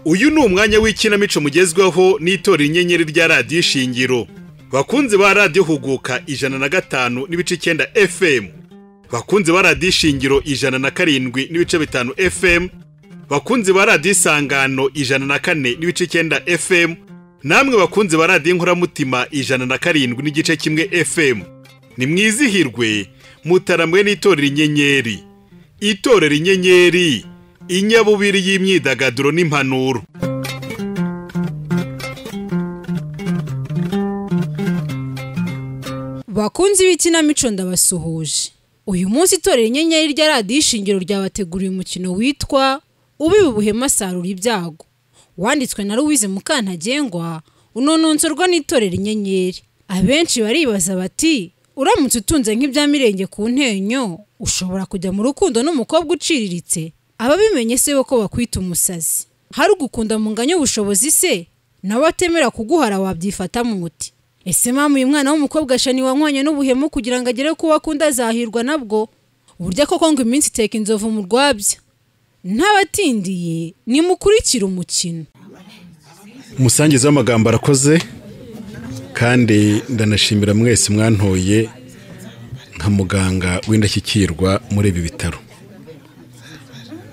uwo mwanya w'ikinamico mugezweho n'itora inyenyeri rya radiyo ishingiro bakunzi ba radiyo huguka ijana na gatanu n'ibice icyenda fm bakunzi ba radiyo ishingiro ijana na karindwi n'ibice bitanu fm bakunzi ba radiyo isangano ijana na kane n'ibice icyenda fm namwe bakunzi ba radiyo inkoramutima ijana na karindwi n'igice kimwe fm ni mwizihirwe mutaramwe n'itorero inyenyeri itorero inyenyeri inyabubiri y'imyidagaduro n'impanuro bakunzi b'ikinamico ndabasuhuje uyu munsi itorero inyenyeri rya radiyo ishingiro ryabateguriye umukino witwa ubiba ubuhema asarura ibyago wanditswe na louise mukantagengwa unononsorwa n'itorero inyenyeri abenshi baribaza bati uramutse utunze nk'ibya mirenge ku ntenyo ushobora kujya mu rukundo n'umukobwa uciriritse ababimenye se bo ko bakwita umusazi hari ugukunda mu nganya ubushobozi se nawe atemera kuguhara wabyifatamo umuti ese mpamvu uyu mwana w'umukobwa ashani wanywanye n'ubuhemu kugira ngo agere ku wo akunda azahirwa nabwo uburyo koko ngo iminsi iteka inzovu mu rwabya ntabatindiye nimukurikire umukino umusangiza w'amagambo arakoze kandi ndanashimira mwese mwantoye nka muganga w'indashyikirwa muri ibi bitaro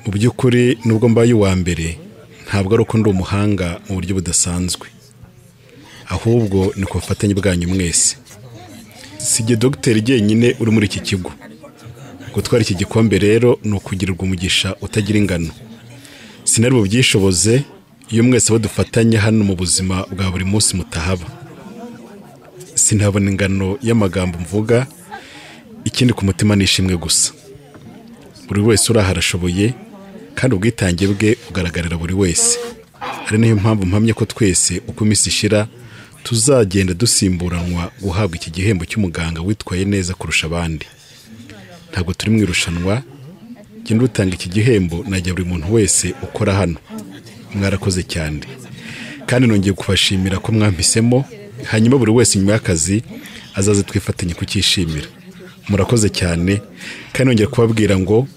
mu by'ukuri nubwo mbaye uwa mbere ntabwo ari uko ndi umuhanga mu buryo budasanzwe ahubwo ni ku bufatanye bwanyu mwese si igihe dogiteri jyenyine uri muri iki kigo gutwara iki gikombe rero ni ukugirirwa umugisha utagira ingano sinari bubyishoboze iyo mwese abo dufatanye hano mu buzima bwa buri munsi mutahaba sinabona ingano y'amagambo mvuga ikindi ku mutima ni ishimwe gusa buri wese uraha arashoboye kandi ubwitange bwe bugaragarira buri wese ari nayo mpamvu mpamye ko twese uko iminsi ishira tuzagenda dusimburanwa guhabwa iki gihembo cy'umuganga witwaye neza kurusha abandi ntabwo turi mu irushanwa genda utanga iki gihembo najya buri muntu wese ukora hano mwarakoze cyane kandi nongeye kubashimira ko mwampisemo hanyuma buri wese nyuma y'akazi azaze twifatanye kucyishimira murakoze cyane kandi nongeye kubabwira ngo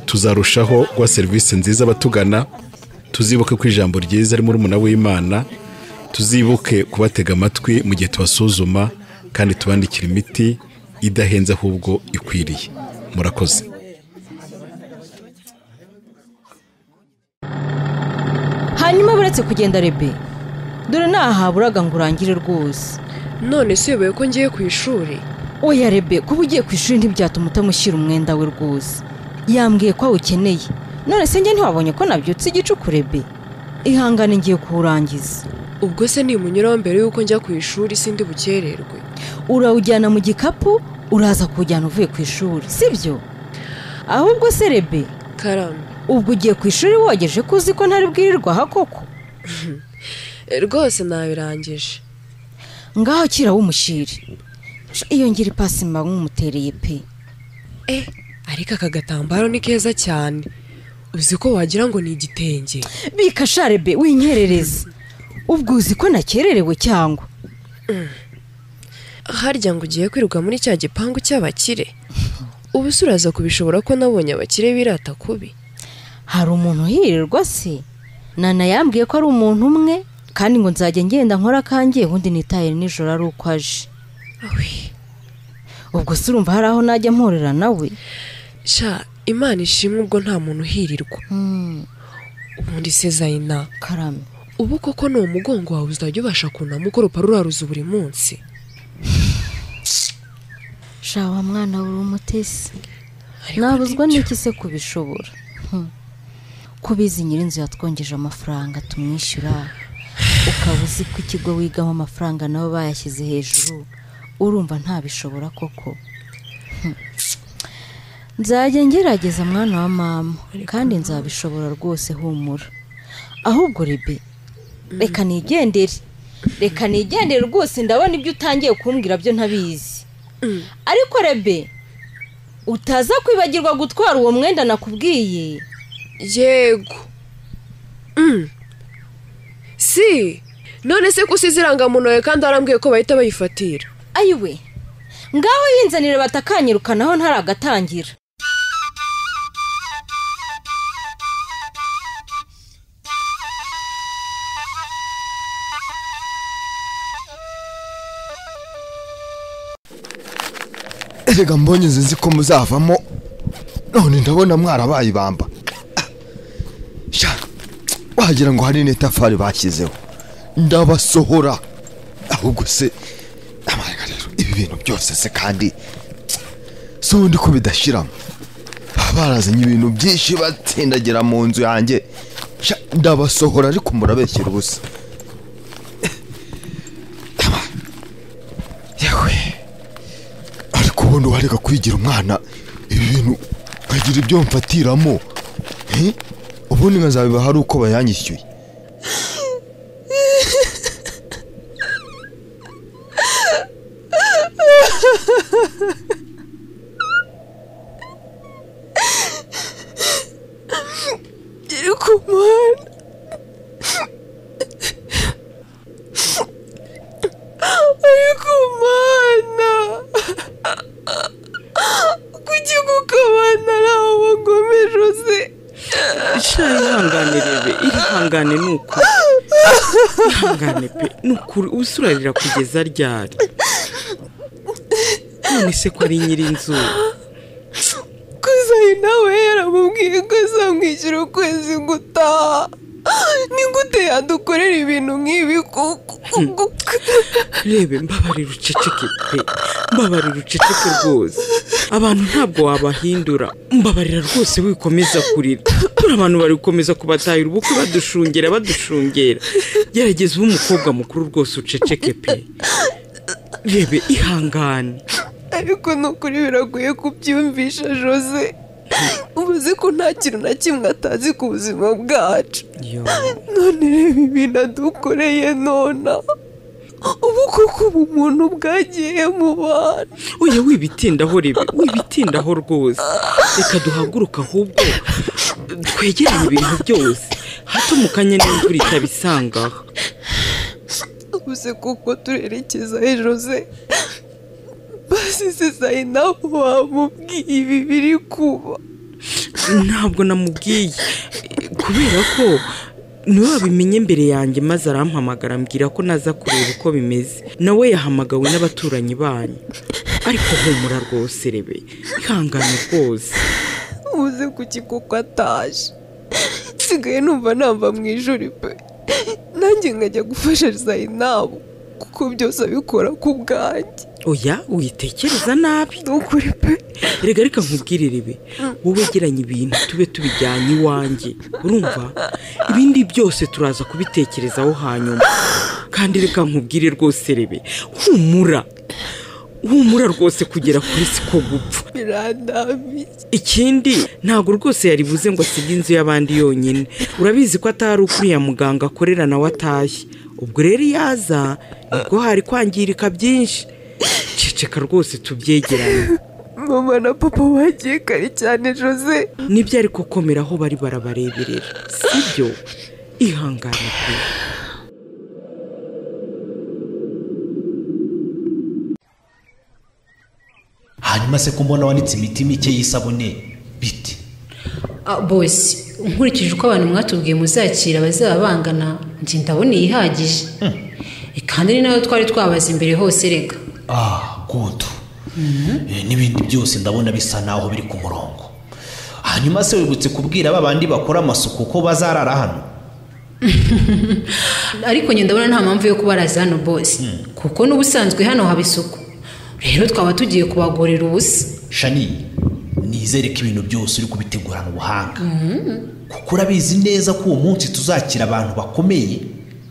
tuzarushaho guha serivisi nziza abatugana tuzibuke ko ijambo ryiza ari muri umuna w'imana tuzibuke kubatega amatwi mu gihe tubasuzuma kandi tubandikira imiti idahenze ahubwo ikwiriye murakoze hanyuma buretse kugenda rebe dore naha buraga ngo urangire rwose none si uyobewe ko ngiye ku ishuri oya rebe kuba ugiye ku ishuri ntibyatuma utamushyira umwenda we rwose yambwiye ko awukeneye none se njye ntiwabonye ko nabyutse igicuku rebe ihangane ngiye kuwurangiza ubwo se nimunyuraho mbere y'uko njya ku ishuri sindi bukererwe urawujyana mu gikapu uraza kuwujyana uvuye ku ishuri sibyo ahubwo se rebe karame ubwo ugiye ku ishuri wogeje ko uzi ko ntari bwirirwaho koko rwose nabirangije ngaho kira w'umushyiri iyo ngira ipasi mba nk'umutereye pe e ariko aka gatambaro ni keza cyane uzi ko wagira ngo ni igitenge bikasha rebe winyerereza ubwo uzi ko nakererewe cyangwa harya ngo ugiye kwirirwa muri cya gipangu cy'abakire ubu se uraza kubishobora ko nabonye abakire birata kubi hari umuntu uhirirwa se nana yambwiye ko ari umuntu umwe kandi ngo nzajya ngenda nkora akangiye ubundi nitaye nijoro ari uko aje ubwo se urumva hari aho najya mporera nawe sha imana ishimwe ubwo nta muntu uhirirwa ubundi se zayina karame ubu koko ni umugongo wawe uzajya ubasha kunama ukoropa ruraruza buri munsi shawa mwana buri umutesi nabuzwa n'iki se kubishobora kubizi nyirinzu yatwongeje amafaranga tumwishyura ukaba uzi ko ikigo wigamo amafaranga nabo bayashyize hejuru urumva ntabishobora koko nzajya ngerageza mwana wa mama kandi nzabishobora rwose humura ahubwo rebe reka nigendere reka nigendere rwose ndabona ibyo utangiye kumbwira byo ntabizi ariko rebe utaza kwibagirwa gutwara uwo mwenda nakubwiye yego si none se ko usize irangamuntu yawe kandi warambwiye ko bahita bayifatira ayiwe ngaho yinzanire batakanyirukanaho ntaragatangira erega mbonye inzu nzi ko muzavamo none ndabona mwarabaye ibamba Sha, wagira ngo hari n'itafari bashyizeho ndabasohora ahubwo se amarega rero ibi bintu byose se kandi si undi ko bidashiramo Baba barazanye ibintu byinshi batsindagira mu nzu yanjye Sha, ndabasohora ariko murabeshyira ubusa yewe ariko ubundi wareka kwigira umwana ibintu nkagira ibyo mfatiramo Eh? ubundi nkazabiba hari uko bayanyishyuye iri ku muhanda uri ku muhanda kuki kukabana ari aho bagomeje uzi sha ihangane rebe ihangane ni ukuri ihangane pe ni ukuri usurarira kugeza ryari none se ko ari nyirinzu kuzayi nawe yaramubwiye ko azamwishyura ukwezi gutaha ni gute yadukorera ibintu nk'ibi kuko rebe mbabarira uceceke pe mbabarira uceceke rwose abantu ntabwo wabahindura mbabarira rwose wikomeza kurira buriya abantu bari gukomeza kubatahira ubukwe badushungera badushungera gerageza ube umukobwa mukuru rwose uceceke pe rebe ihangane ariko ni ukuri biragoye kubyumvisha jose ubuze ko nta kintu na kimwe atazi ku buzima bwacu Yo. none reba ibintu adukoreye nona ubu koko ubu muntu bwagiye mu bana oya wibitindaho rebe wibitindaho rwose reka duhaguruka ahubwo twegeranye ibintu byose hato mu kanya n'imvura itabisangaho ubuze kuko turerekeza he jose basize sayi nawe wamubwiye ibi biri kuba ntabwo namubwiye Eh, kubera ko niwe wabimenye mbere yanjye maze arampamagara ambwira ko naza kureba uko bimeze nawe yahamagawe n'abaturanyi banyu ariko humura rwose rebe ihangane rwose ubuze kuki kuko ataje nsigaye numva namba mu ijuri pe nanjye nkajya gufasha sayi nabo kuko byose abikora ku bwanjye oya witekereza nabi ni ukuri pe erega reka nkubwire ribi wowe geranya ibintu tube tubijyanye iwanjye urumva ibindi byose turaza kubitekerezaho hanyuma kandi reka nkubwire rwose ribi humura humura rwose kugera kuri siko gupfa birandambiye ikindi ntabwo rwose yari buze ngo asige inzu y'abandi yonyine urabizi ko atari ukuriya muganga akorera nawe atashye ubwo rero iyo aza nibwo hari kwangirika byinshi ceceka rwose tubyegeranye mama na papa bagiye kare cyane jose nibyo ariko komera aho bari barabareberera sibyo ihangane pe hanyuma se ko mbona wanitse imiti mike y'isabune bite bose nkurikije uko abantu mwatubwiye muzakira bazaba bangana njye ndabona iyihagije kandi ni nayo twari twabaza imbere hose reka ah good Eh, n'ibindi byose ndabona bisa naho biri ku murongo hanyuma se wibutse kubwira ba bandi bakora amasuku ko bazarara hano ariko njye ndabona nta mpamvu yo kubaraza hano bose kuko n'ubusanzwe hano haba isuku rero twaba tugiye kubagorera ubusa shani nizere ko ibintu byose uri kubitegurana ubuhanga kuko urabizi neza ko uwo munsi tuzakira abantu bakomeye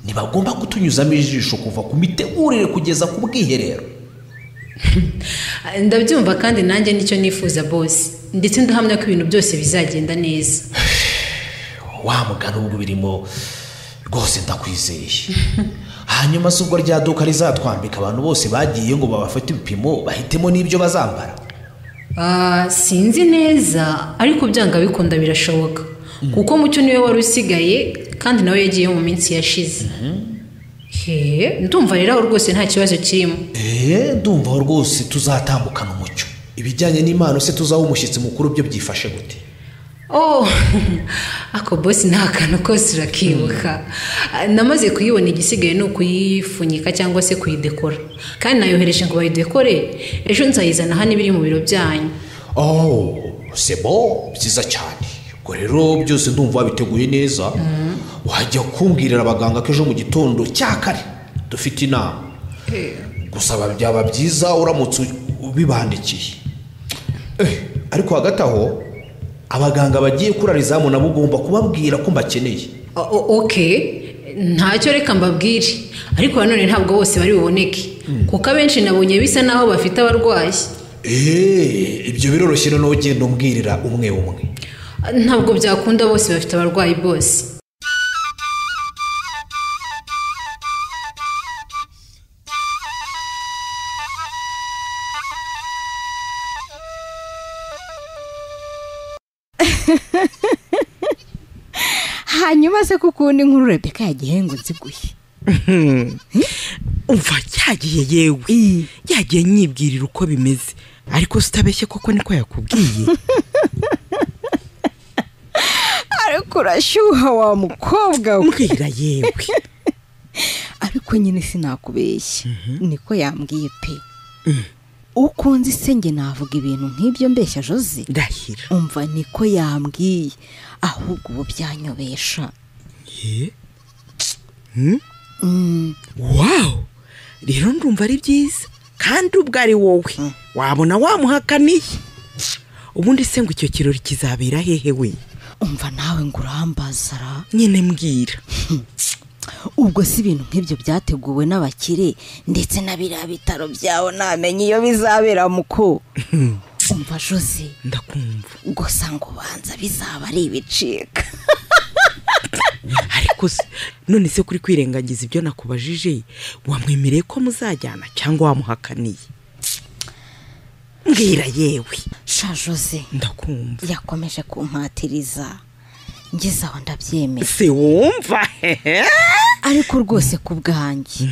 ntibagomba kutunyuzamo ijisho kuva ku mitegurire kugeza ku bwiherero ndabyumva kandi nanjye nicyo nifuza bose ndetse ndahamya ko ibintu byose bizagenda neza wa mugani ubwo birimo rwose ndakwizeye hanyuma se ubwo rya duka rizatwambika abantu bose bagiye ngo babafate ibipimo bahitemo n'ibyo bazambara Ah, sinzi neza ariko byanga bikunda birashoboka kuko mucyo niwe wari usigaye kandi nawe yagiye mu minsi yashize he ndumva rero aho rwose nta kibazo kirimo eee ndumva aho rwose tuzatambukana umucyo ibijyanye n'impano se tuzaho umushyitsi mukuru byo byifashe gute oh ako bosi nta kantu kose urakibuka namaze kuyibona igisigaye ni ukuyifunyika cyangwa se kuyidekora kandi nayohereje ngo bayidekore ejo nzayizana hano ibiri mu biro byanyu oh sebo byiza cyane ubwo rero byose ndumva wabiteguye neza wajya kumbwirira abaganga ko ejo mu gitondo cya kare dufite inama gusa ba- byaba byiza uramutse ubibandikiye Eh, ariko hagati aho abaganga bagiye kurara izamu nabo ugomba kubabwira ko mbakeneye O- o- ok ntacyo reka mbabwire ariko nanone ntabwo bose bari buboneke kuko abenshi nabonye bisa naho bafite abarwayi eee ibyo biroroshye noneho ugenda umbwirira umwe umwe ntabwo byakunda bose bafite abarwayi bose hanyuma se ko ukundi nkuru rebeka yagiye ngo nziguye umva yagiye yewe yagiye nyibwirira uko bimeze ariko si utabeshye koko niko yakubwiye ariko urashyuha wa mukobwa we mbwira yewe ariko nyine sinakubeshya niko yambwiye pe ukunze isenge navuga ibintu nk'ibyo mbeshya joze ndahira umva niko yambwiye ahubwo ubu byanyobesha ye wawu rero ndumva ari byiza kandi ubwo ari wowe wabona wamuhakaniye ubundi se ngo icyo kirori kizabera hehe we umva nawe ngo urambaza ra nyine mbwira ubwo si ibintu nk'ibyo byateguwe n'abakire ndetse na biriya bitaro byawo ntamenya iyo bizabera muko umva jose ndakumva gusa ngo ubanza bizaba ari ibicika ariko se none se kuri kwirengagiza ibyo nakubajije wamwemereye ko muzajyana cyangwa wamuhakaniye mbwira yewe sha jose ndakumva yakomeje kumpatiriza ngeze aho ndabyemera se wumva hehe ariko rwose ku bwanjye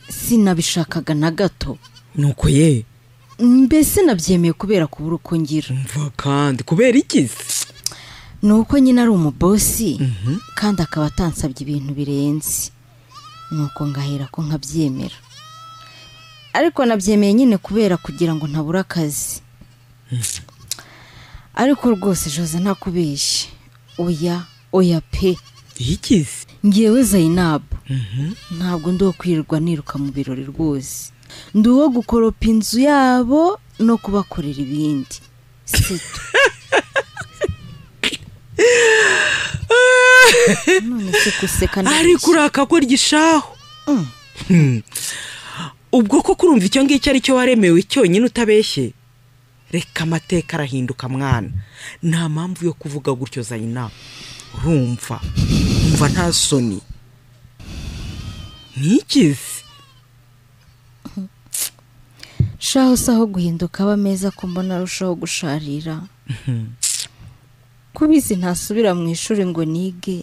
sinabishakaga na gato nuko ye mbese nabyemeye kubera kubura uko ngira mva kandi kubera iki se ni uko nyine ari umubosi kandi akaba atansabye ibintu birenze nuko ngahera ko nkabyemera ariko nabyemeye nyine kubera kugira ngo ntabure akazi ariko rwose jose ntakubeshye oya oya pe iki se ngewe zayinabu ntabwo ndi uwo kwirirwa niruka mu birori rwose ndi uwo gukoropa inzu yabo no kubakorera ibindi sito none se guseka ariko uraka ko ryishaho Hmm. ubwo ko kurumva icyo ngicyo ari cyo waremewe cyonyine utabeshye reka amateka arahinduka mwana nta mpamvu yo kuvuga gutyo zayina urumva umva nta soni ntikize shaho si aho guhinduka aba meza ko mbona arushaho gusharira kubizi ntasubira mu ishuri ngo nige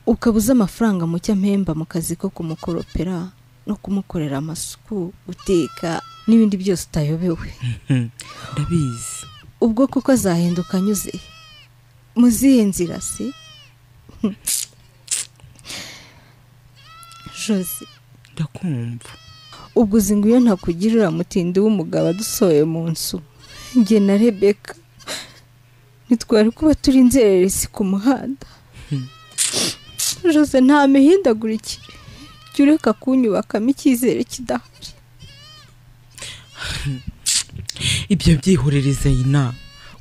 ukaba uzi amafaranga mucya mpemba mu kazi ko kumukoropera no kumukorera amasuku guteka n'ibindi byose utayobewe Hmm. ndabizi ubwo kuko azahinduka anyuze mu zihe nzira se jose ndakumva ubwo uzi ngo iyo ntakugira uriya mutindi w'umugabo adusohoye mu nzu njye na rebeka ntitwari kuba turi inzererezi ku muhanda jose nta mihindagurikire jya ureka kunyubakamo icyizere kidahari ibyo byihorereza yina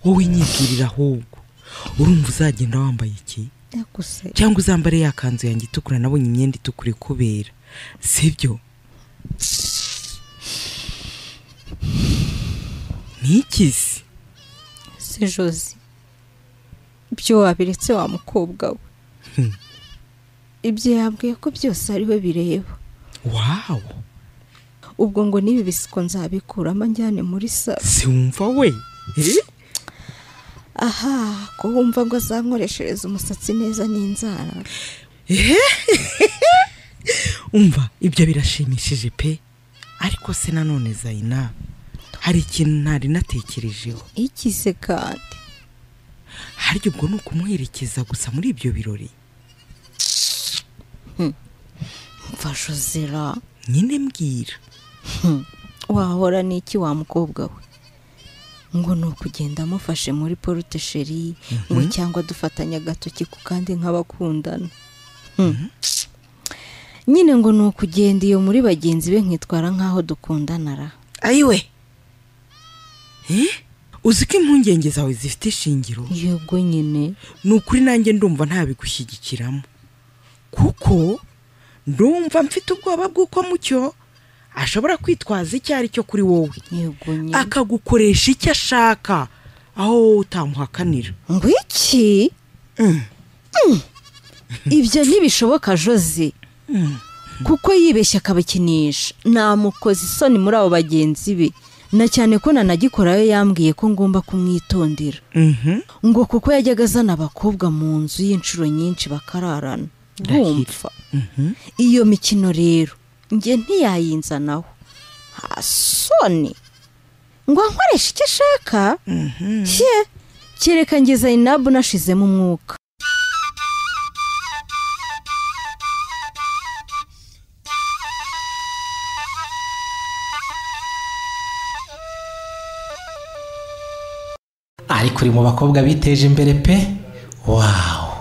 wowe nyibwirira ahubwo urumva uzagenda wambaye iki yakuze cyangwa uzambare ya kanzu yanjye itukura nabonye imyenda itukura ikubera sibyo ni iki se si jose ibyo wabiretse wa mukobwa we ibyo yambwiye ko byose ari we bireba wawo ubwo ngo n'ibi bisiko nzabikuramo njyane muri saro si wumva we Eh? aha ko wumva ngo azankoreshereza umusatsi neza n'inzara umva ibyo birashimishije pe ariko se nanone zayina hari ikintu ntari natekerejeho ikize kandi harya ubwo ni ukumuherekeza gusa muri ibyo birori mfashe uzira nyine mbwira wahora n'iki wa mukobwa we ngo ni ukugenda amufashe muri porute sheri ngo cyangwa dufatanye agatoki ku kandi nk'abakundana Hmm. nyine ngo ni ukugenda iyo muri bagenzi be nkitwara nk'aho dukundana ra ayiwe uzi ko impungenge zawe zifite ishingiro yego nyine ni ukuri nanjye ndumva ntabigushyigikiramo kuko ndumva mfite ubwoba bw'uko mucyo ashobora kwitwaza icyo ari cyo kuri wowe yego nyine akagukoresha icyo ashaka aho wowe utamuhakanira ngo iki Mm. ibyo ntibishoboka jose kuko yibeshya akabakinisha namukoze isoni muri abo bagenzi be na cyane ko nanagikorayo yambwiye ko ngomba kumwitondera ngo kuko yajyaga azana abakobwa mu nzu y'inshuro nyinshi bakararana bumva iyo mikino rero njye ntiyayinzanaho nta soni ngo ankoreshe icyo ashaka ye kereka nge zayinabu nashizemo umwuka ariko uri mu bakobwa biteje imbere pe wawu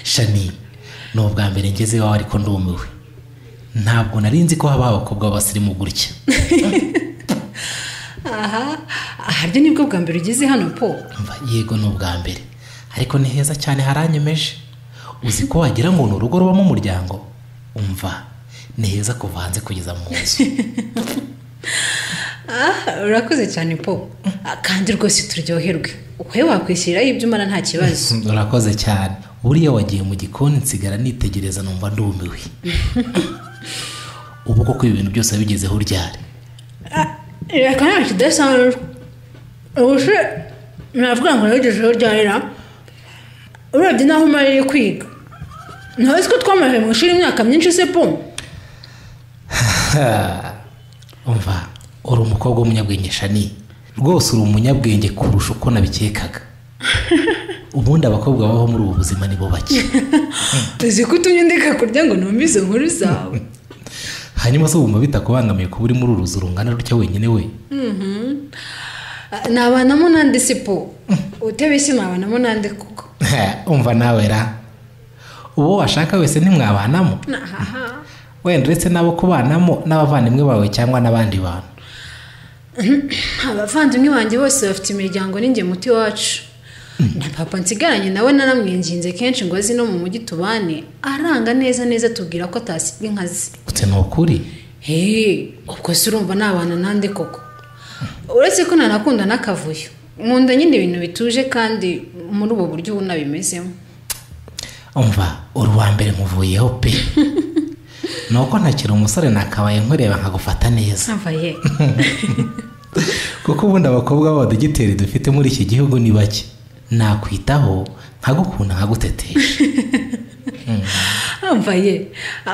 shani ni ubwa mbere ngeze iwawe ariko ndumiwe ntabwo nari nzi ko habaho abakobwa b'abasirimu gutya aha aharyo nibwo bwa mbere ugeze hano po Umva, yego ni ubwa mbere ariko ni heza cyane haranyemeje uzi ko wagira ngo ni urugo rubamo umuryango umva ni heza kuva hanze kugeza mu nzu Ah, urakoze cyane po Ah, kandi rwose turyoherwe wowe wakwishyiriraho ibyo umara nta kibazo urakoze cyane buriya wagiye mu gikoni nsigara nitegereza numva ndumiwe ubu koko ibi bintu byose wabigezeho uryare reka nta kidasanzwe ubuse navuga ngo nabigejeho ryarira urebye n'aho umarire kwiga ntawe ko twamaze mu ishuri imyaka myinshi se po umva uri umukobwa w'umunyabwenge shani rwose uri umunyabwenge kurusha uko nabikekaga ubundi abakobwa babaho muri ubu buzima nibo bake tuzi ko utumye ndeka kurya ngo numve izo nkuru zawe hanyuma se wumva bitakubangamiye kuba uri muri uru ruzu rungana rutya wenyine we Ah, nabanamo n'andi si po utebeshye nabanamo n'andi kuko umva nawe ra uwo washaka wese ntimwabanamo wenda uretse n'abo kubanamo n'abavandimwe bawe cyangwa n'abandi bantu abavandimwe banjye bose bafite imiryango n'inge muti wacu na papa nsigaranye nawe naramwinginze kenshi ngo azi no mu mujyi tubane aranga neza neza atubwira ko atasiga inkazi gusa ni ukuri Hey, ubwo se urumva nabana nande koko uretse ko nanakunda n'akavuyo nkunda nyine ibintu bituje kandi muri ubu buryo ubu nabimezemo umva uri uwa mbere muvuyeho pe ni uko ntakiri umusore nakabaye nkureba nkagufata neza nsabaye kuko ubundi abakobwa b'abadogiteri dufite muri iki gihugu ni bake nakwitaho nkagukunda nkagutetesha nsabaye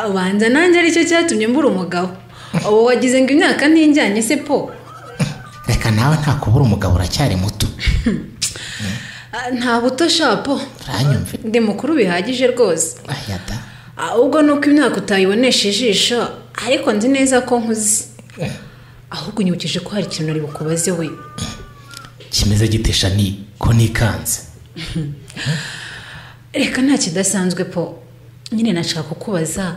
ubanza nanjye aricyo cyatumye mbura umugabo ubu wagize ngo imyaka ntijyanye se po reka nawe nta kubura umugabo uracyari muto Ah, nta buto sha po uranyumve ndi mukuru bihagije rwose aya da ahubwo ni uko imyaka utayibonesha ijisho ariko nzi neza ko nkuzi ahubwo unyibukije ko hari ikintu nari bukubaze we kimeze gitesha ni ko nikanze reka nta kidasanzwe po nyine nashaka kukubaza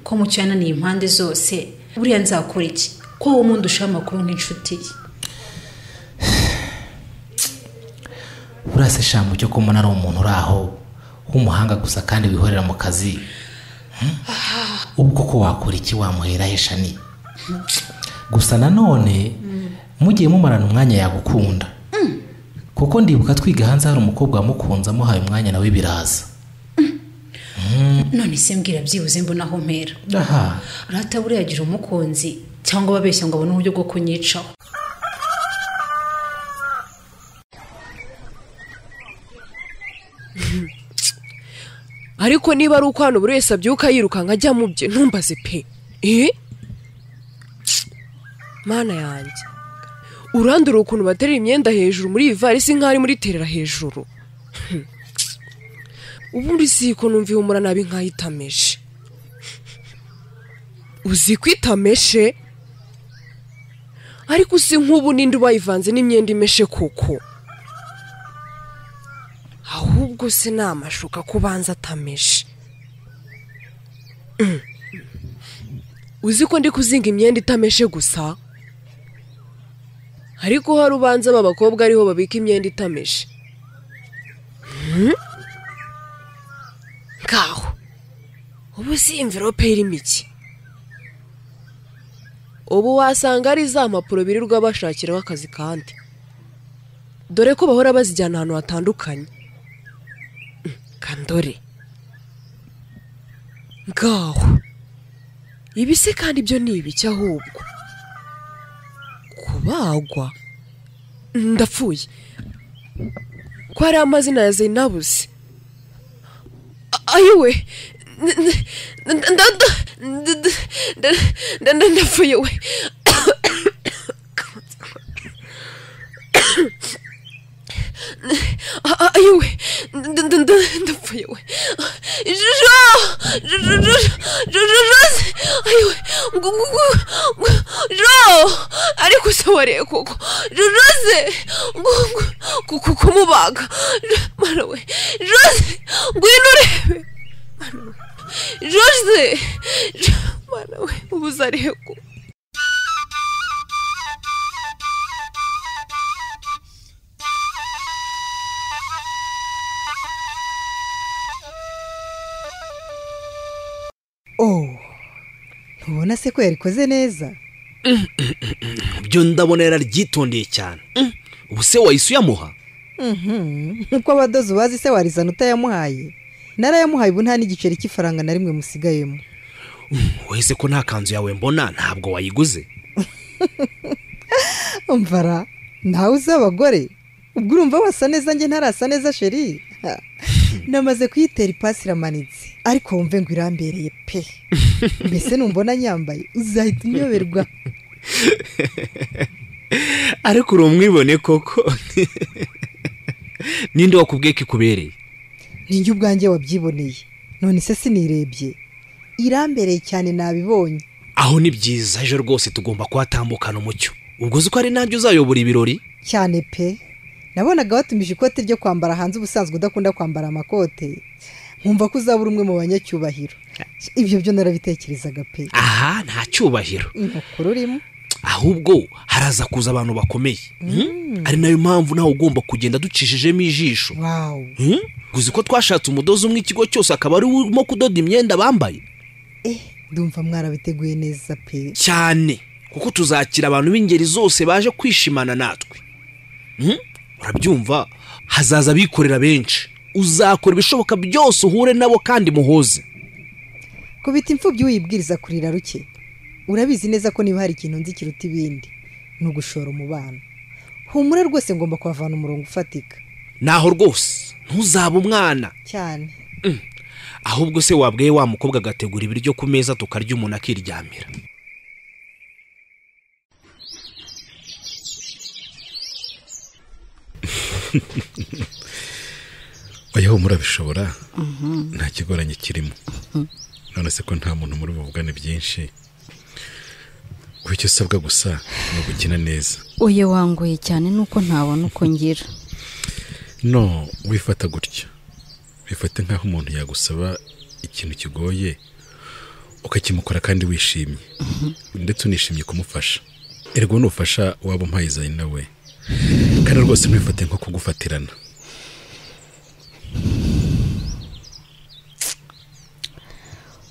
ko mucyo yananiye impande zose buriya nzakora iki ko wowe umundi ushaho amakuru nk'inshuti ye urase shamu cyo kumbona ari umuntu uri aho w'umuhanga gusa kandi wihorera mu kazi Hmm? ubu koko wakora iki wamuhera he shani gusa nanone mugiye mumarana umwanya yagukunda kuko ndibuka twiga hanze hari umukobwa wamukunze amuhaye umwanya nawe biraza none se mbwira byibuze mbona aho mpera aha urata buriya agira umukunzi cyangwa babeshya ngo abone uburyo bwo kunyicaho ariko niba ari uko hano buri wese abyuka yirukanka ajya mu bye ntumbaze pe eh mana yanjye urandura ukuntu baterera imyenda hejuru muri iyi varisi nk'aho ari muri terera hejuru ubundi si ko numva ihumura nabi nkaho itameshe uzi ko itameshe ariko uzi nk'ubu ninde ubayivanze n'imyenda imeshe kuko ahubwo se ni amashuka ko ubanza atameshe Mm. uzi ko ndi kuzinga imyenda itameshe gusa ariko hari ubanza aba bakobwa ariho babika imyenda itameshe ngaho ubu si imvirope irimo iki ubu wasanga ari za mpapuro birirwa bashakiraho akazi kandi dore ko bahora bazijyana ahantu hatandukanye Mm, kandore ngaho ibi se kandi ibyo ni ibiki ahubwo kubagwa Mm, ndapfuye ko hari amazina ya zainabuze ayiwe ndapfuye we ayiwe ndapfuye we jojo jojo jojo ayiwe jo ariko usoboreye kuko jojo se kumubaga mara we jojo ngwino urebe jojo mara we ubuze areko oh ntubona se ko yarikoze neza byo ndabona yararyitondeye cyane Mm, ubu se wahise uyamuha Mhm, nk'uko abadozi bazi se warizana utayamuhaye narayamuhaye ubu nta n'igiceri cy'ifaranga na rimwe musigayemo wahise ko nta kanzu yawe mbona ntabwo wayiguze mvara ntawe uzi abagore ubwo urumva wasa neza njye ntarasa neza sheri Ha. namaze kuyitera ipasi iramanitse ariko wumve ngo irambereye pe mbese numbona nyambaye uzahita unyoberwa ariko uri umwibone koko ninde wakubwiye ko ikubereye ninjye ubwanjye wabyiboneye none se sinirebye irambereye cyane nabibonye aho ni byiza ejo rwose tugomba kuhatambukana umucyo ubwo uzi ko ari nanjye uzayobora ibirori cyane pe nabonaga watumije ikote ryo kwambara hanze ubusanzwe udakunda kwambara amakote nkumva ko uzabura umwe mu banyacyubahiro ibyo byo narabitekerezaga pe aha nta cyubahiro inkokora urimo ahubwo haraza kuza abantu bakomeye Mm, ari nayo mpamvu nawe ugomba kugenda ducishijemo ijisho wawu Mm, uzi ko twashatse umudozi umwe ikigo cyose akaba ari we urimo kudoda imyenda bambaye eh ndumva mwarabiteguye neza pe cyane kuko tuzakira abantu b'ingeri zose baje kwishimana natwe Mm, urabyumva hazaza abikorera benshi uzakora ibishoboka byose uhure nabo kandi muhoze kubita imfubyi uyibwiriza kurira ruke urabizi neza ko niba hari ikintu nzi kiruta ibindi ni ugushora umubano humura rwose ngomba kuhavana umurongo ufatika naho rwose ntuzabe umwana cyane ahubwo se wabwiye wa mukobwa agategura ibiryo ku meza tukarya umuntu akiryamira oya murabishobora nta kigoranye kirimo none se ko nta muntu muri buvugane byinshi wowe icyo usabwa gusa ni ugukina neza uye wangoye cyane nuko ntabona uko ngira no wifata gutya wifate nk'aho umuntu yagusaba ikintu kigoye ukakimukora kandi wishimye ndetse unishimye kumufasha ergo nufasha waba umpaye zayi nawe kandi rwose ntifate nko kugufatirana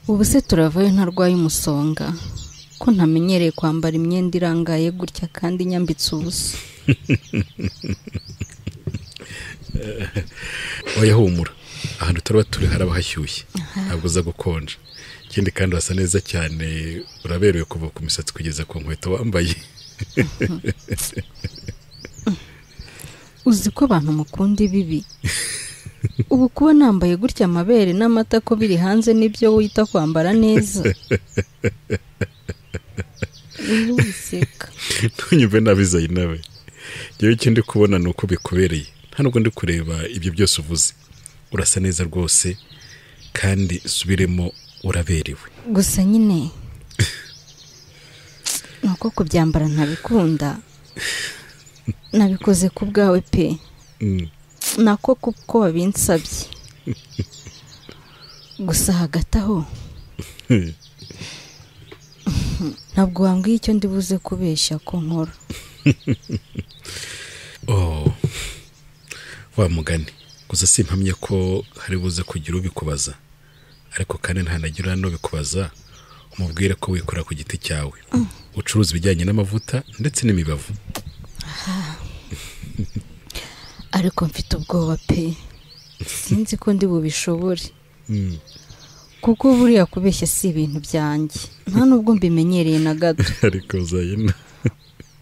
ubu se turavayo ntarwaye umusonga ko ntamenyereye kwambara imyenda irangaye gutya kandi nyambitse ubusa oya humura ahantu turaba turi haraba hashyushye ntabwo uza gukonja ikindi kandi urasa neza cyane uraberewe kuva ku misatsi kugeza ku nkweto wambaye uzi ko abantu mukunda ibibi ubu kuba nambaye gutya amabere n'amata ko biri hanze nibyo wita kwambara neza rero wiseka ntunyumve nabi zayi nawe ngewe icyo ndi kubona ni uko bikubereye nta nubwo ndi kureba ibyo byose uvuze urasa neza rwose kandi subiremo uraberewe gusa nyine ni uko kubyambara ntabikunda nabikoze ku bwawe pe Mm. nako kuko wabinsabye gusa hagati aho ntabwo wambwiye icyo ndi buze kubeshya ko nkora Oh, wa mugani gusa simpamye ko hari buze kugira ubikubaza ariko kandi ntanagira n'ubikubaza umubwire ko wikorera ku giti cyawe ucuruza ibijyanye n'amavuta ndetse n'imibavu ariko mfite ubwoba pe sinzi ko ndi bubishobore Mm. kuko buriya kubeshya si ibintu byanjye nta nubwo mbimenyereye na gato ariko zayina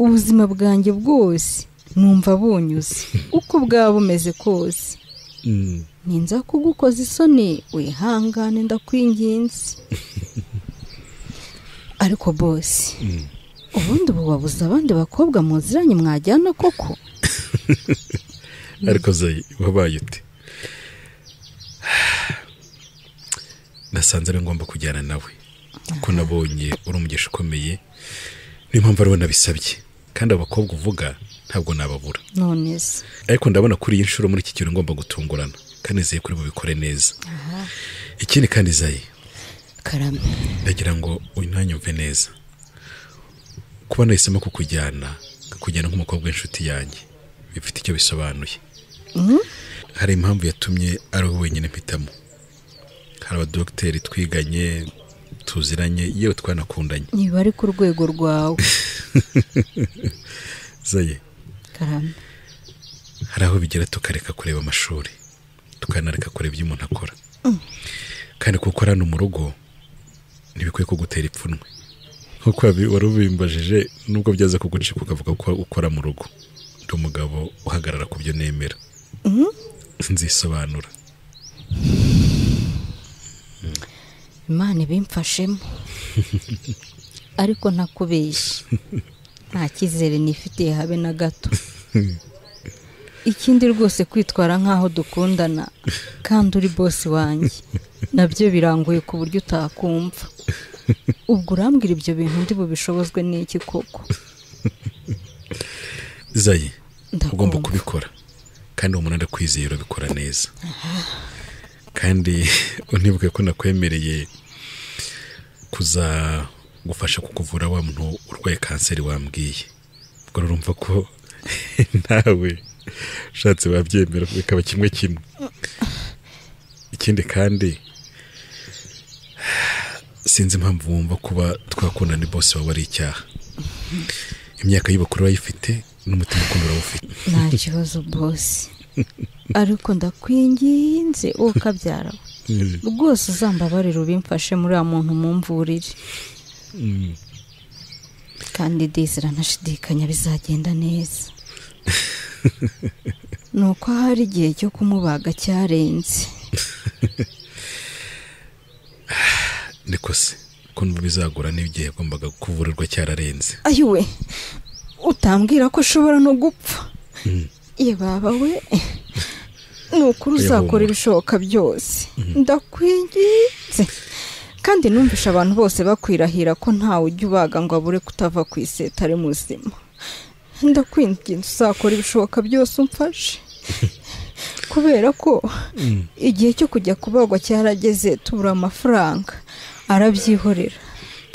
ubuzima bwanjye bwose numva bunyuze uko bwaba bumeze kose Mm. ninza kugukoza isoni wihangane ndakwinginze ariko bose ubundi ubu wabuze abandi bakobwa muziranye mwajyana koko ariko zayi wabaye ute nasanze ari ngombwa kujyana nawe kuko nabonye uri umugisha ukomeye niyo mpamvu ariwe nabisabye kandi abakobwa uvuga ntabwo nababura none se ariko ndabona kuri iyi nshuro muri iki kintu ngomba gutungurana kandi nizeye kuri bubikore neza ikindi kandi zayi karame ndagira ngo unanyumve neza kuba nahisemo kukujyana nkakujyana nk'umukobwa w'inshuti yanjye bifite icyo bisobanuye hari impamvu yatumye ari wowe wenyine mpitamo hari abadogiteri twiganye tuziranye yewe twanakundanye niba ari ku rwego rwawe zaye karame hari aho bigera tukareka kureba amashuri tukanareka kureba ibyo umuntu akora kandi kuko hano mu rugo ntibikwiye kugutera ipfunwe nk'uko wabi- wari ubimbajije nubwo byaza kugucika ukavuga ko ukora mu rugo ndi umugabo uhagarara ku byo nemera nzisobanura imana ibimfashemo ariko ntakubeshye nta cyizere nifitiye habe na gato ikindi rwose kwitwara nk'aho dukundana kandi uri bosi wanjye nabyo birangoye ku buryo utakumva ubwo urambwira ibyo bintu ndi bubishobozwe n'iki koko zayi Ndakumva. ugomba kubikora kandi uwo umunara kwizeye urabikora neza kandi unibuke ko nakwemereye kuza gufasha kukuvura wa muntu urwaye kanseri wambwiye ubwo urumva ko nawe ushatse wabyemera bikaba kimwe kimwe ikindi kandi sinzi impamvu wumva kuba twakundana ni bose wawe ari icyaha imyaka y'ubukuru urayifite n'umutima ukunda urawufite nta kibazo bosi ariko ndakwinginze uwo kabyara we rwose uzambabarira ubimfashe muri uriya muntu mumvurire kandi dizira nashidikanya bizagenda neza ni uko hari igihe cyo kumubaga cyarenze niko se ko numva bizagura n'igihe yagombaga kuvurirwa cyararenze ayiwe utambwira ko ashobora no gupfa ye baba we ni ukuri Oya, uzakora humura. ibishoboka byose ndakwinginze kandi numvisha abantu bose bakwirahira ko ntawe ujya ubaga ngo abure kutava ku iseta ari muzima ndakwinginze uzakora ibishoboka byose umfashe kubera ko igihe cyo kujya kubagwa cyarageze tubura amafaranga arabyihorera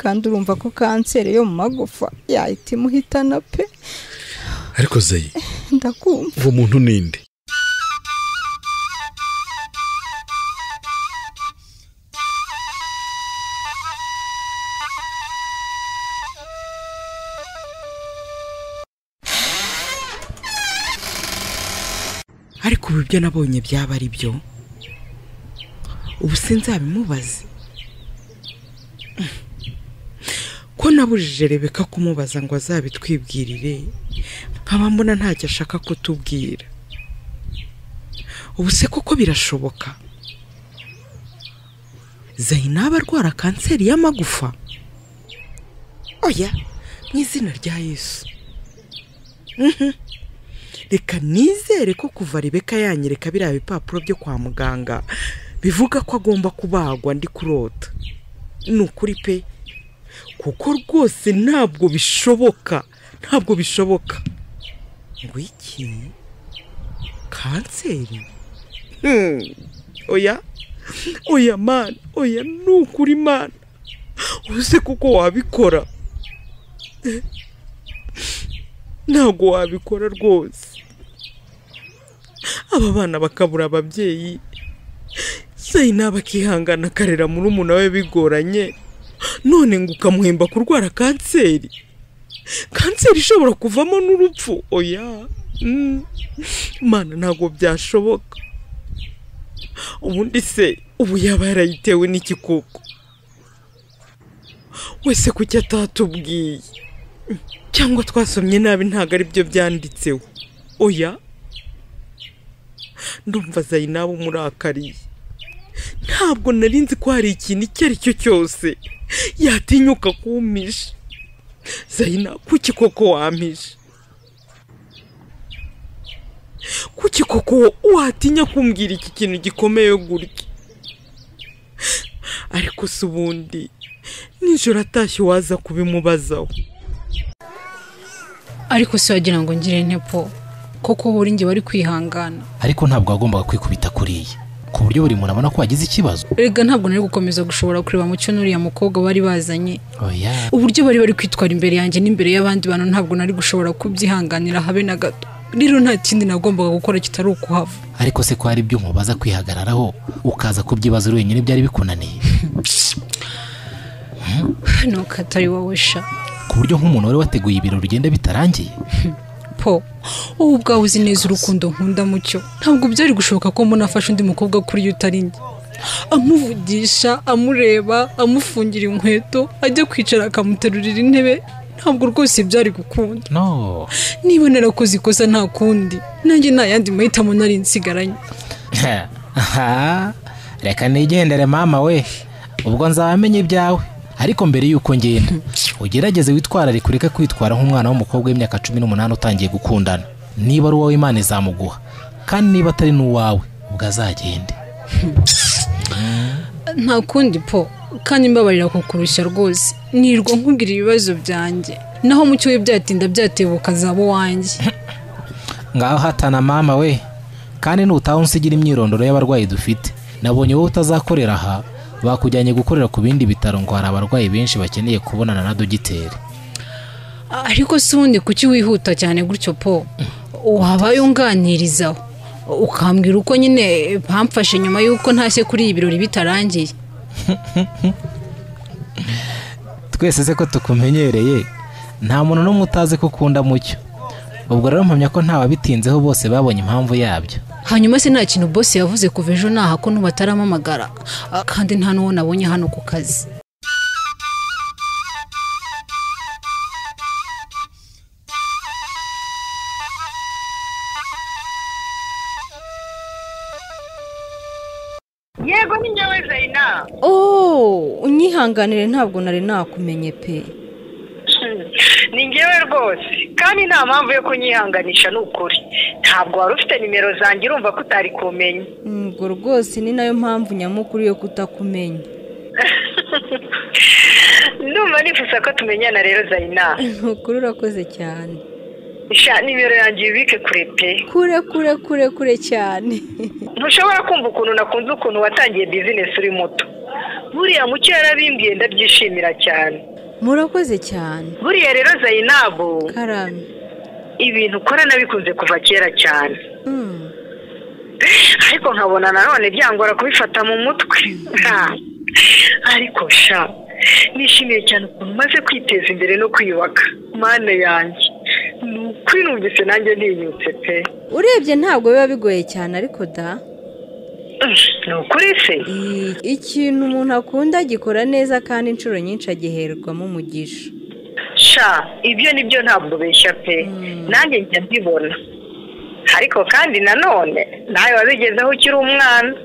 kandi urumva ko kanseri yo mu magufa yahita imuhitana pe ariko zayi ndakumva uwo muntu ninde ariko ubu ibyo nabonye byaba ari byo ubu sinzabimubaze ko nabujije rebeka kumubaza ngo azabitwibwirire nkaba mbona ntacyo ashaka kutubwira ubu se koko birashoboka zayinaba arwara kanseri y'amagufa oya mu izina rya yesu Mhm. reka nizere ko kuva rebeka yanyereka biriya bipapuro byo kwa muganga bivuga ko agomba kubagwa ndi kurota ni ukuri pe kuko rwose ntabwo bishoboka ntabwo bishoboka ngo iki kanseri Hmm, oya oya mana oya ni ukuri mana uze kuko wabikora ntabwo wabikora rwose aba bana bakabura ababyeyi zayina bakihangana akarera murumuna we bigoranye none ngo ukamuhemba kurwara kanseri kanseri ishobora kuvamo n'urupfu oya Mm. mana ntabwo byashoboka ubundi se ubu yaba yarayitewe n'iki koko wese kuki atatubwiye cyangwa twasomye nabi ntabwo ari byo byanditseho oya ndumva zayinaba umurakariye ntabwo nari nzi ko hari ikintu icyo ari cyo cyose yatinyuka kumpisha zayina kuki koko wampisha kuki koko watinya kumbwira iki kintu gikomeye gutya ariko se ubundi nijoro atashye waza kubimubazaho ariko se wagira ngo ngire ntepo koko buri njye wari kwihangana ariko ntabwo wagombaga kwikubita kuriya ku buryo buri muntu abona ko wagize ikibazo rega ntabwo nari gukomeza gushobora kureba mu cyo n'uriya mukobwa bari bazanye oya uburyo bari bari kwitwara imbere yanjye n'imbere y'abandi bantu ntabwo nari gushobora kubyihanganira habe na gato rero nta kindi nagombaga gukora kitari ukuhava ariko se ko hari ibyuma baza kwihagararaho ukaza kubyibaza uri wenyine byari bikunaniye nuko atari wowe sha ku buryo nk'umuntu wari wateguye ibirori ugenda bitarangiye po wowe ubwawe uzi neza urukundo nkunda mucyo ntabwo byari gushoboka ko mbona afashe undi mukobwa kuri yo utari njye amuvugisha amureba amufungira inkweto ajya kwicara akamuterurira intebe ntabwo rwose byari gukunda no niba narakoze ikosa nta kundi nanjye nta yandi mahitamo nari nsigaranye Aha, reka nigendere mama we ubwo nzabamenye ibyawe ariko mbere y'uko ngenda ugerageze witwararike ureke kwitwara nk'umwana w'umukobwa w'imyaka cumi n'umunani utangiye gukundana niba ari uwowe imana izamuguha kandi niba atari n'uwawe ubwo azagende nta kundi po kandi mbabarira kukurushya rwose nirwa nkubwira ibibazo byanjye naho mucyo we byatinda byatebuka zaba uwanjye ngaho hatana mama we kandi nutaha unsigira imyirondoro y'abarwayi dufite nabonye wowe utazakorera aha bakujyanye gukorera ku bindi bitaro ngo hari abarwayi benshi bakeneye kubonana na dogiteri ariko si ubundi kuki wihuta cyane gutyo po wabaye unganirizaho ukambwira uko nyine bamfashe nyuma y'uko ntashye kuri ibi birori bitarangiye twese se ko tukumenyereye nta muntu n'umwe utazi ko ukunda mucyo ubwo rero mpamya ko nta wabitinzeho bose babonye impamvu yabyo hanyuma se nta kintu bosi yavuze kuva ejo naha ko n'ubataramamagara Ah, kandi nta n'uwo nabonye hano ku kazi yego ni njyewe zayina oh unyihanganire ntabwo nari nakumenye pe ni njyewe rwose kandi nta mpamvu yo kunyihanganisha ni ukuri ntabwo wari ufite nimero zanjye urumva ko utari kumenya ubwo rwose ni nayo mpamvu nyamukuru yo kutakumenya ndumva nifuza ko tumenyana rero zayina ni ukuri urakoze cyane sha nimero yanjye ubike kure pe kure kure kure kure cyane ntushobora kumva ukuntu nakunze ukuntu watangiye bizinesi uri muto buriya mucyo yarabimbwiye ndabyishimira cyane murakoze cyane buriya rero zayinabu karame ibintu ukora nabikunze kuva kera cyane Mm. ariko nkabona nanone byangora kubifata mu mutwe Ha. ariko sha nishimiye cyane ukuntu umaze kwiteza imbere no kwiyubaka mana yanjye ni ukuri numvise nanjye ntinyutse pe urebye ntabwo biba bigoye cyane ariko da ni ukuri se I- ikintu umuntu akunda agikora neza kandi inshuro nyinshi agiherwamo umugisha sha ibyo nibyo ntabwo beshya pe nanjye njya mbibona ariko kandi nanone nawe wabigezeho ukiri umwana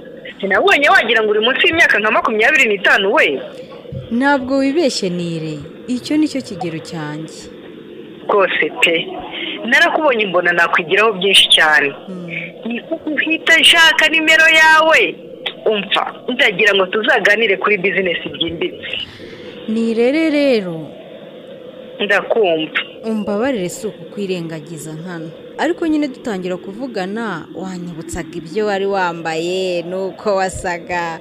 sinabonye wagira ngo uri munsi y'imyaka nka makumyabiri n'itanu we ntabwo wibeshye nire icyo ni cyo kigero cyanjye rwose pe narakubonye mbona nakwigiraho byinshi cyane ni ko uhita nshaka nimero yawe umva ndagira ngo tuzaganire kuri bizinesi byimbitse nirere rero ndakumva umbabarire si ukukwirengagiza nkano ariko nyine dutangira kuvugana wanyibutsaga ibyo wari wambaye n'uko wasaga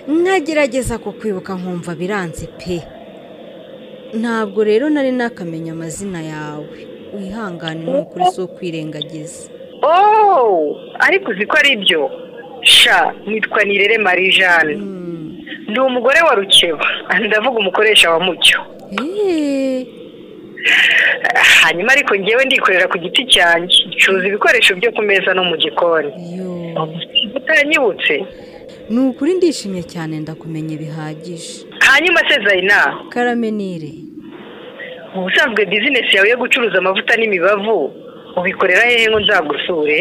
nkagerageza kukwibuka nkumva biranze pe ntabwo rero nari nakamenya amazina yawe wihangane ni ukuri si ukwirengagiza ooo ariko uzi ko ari byo sha nitwa nirere marie jeanne ndi umugore wa rukeba ndavuga umukoresha wa mucyo eee hanyuma ariko ngewe ndikorera ku giti cyanjye ncuza ibikoresho byo ku meza no mu gikoni yo utanyibutse ni ukuri ndishimye cyane ndakumenya bihagije hanyuma se zayina karamenire ubusanzwe bizinesi yawe yo gucuruza amavuta n'imibavu ubikorera hehe ngo nzagusure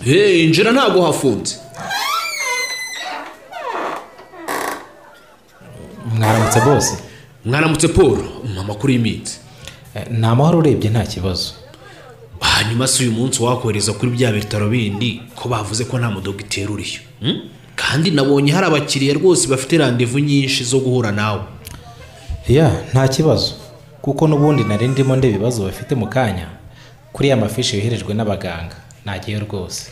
Hey, injira ntabwo hafunze mwaramutse bose mwaramutse paul amakuru y'iminsi Eh, ni amahoro urebye nta kibazo hanyuma si uyu munsi wakohereza kuri bya bitaro bindi ko bavuze ko nta mudogiteri uriyo Hmm? kandi nabonye hari abakiriya rwose bafite randevu nyinshi zo guhura nawe ya nta kibazo kuko n'ubundi nari ndimo ndeba ibibazo bafite mu kanya kuri ya mafishi yoherejwe n'abaganga ntagiye rwose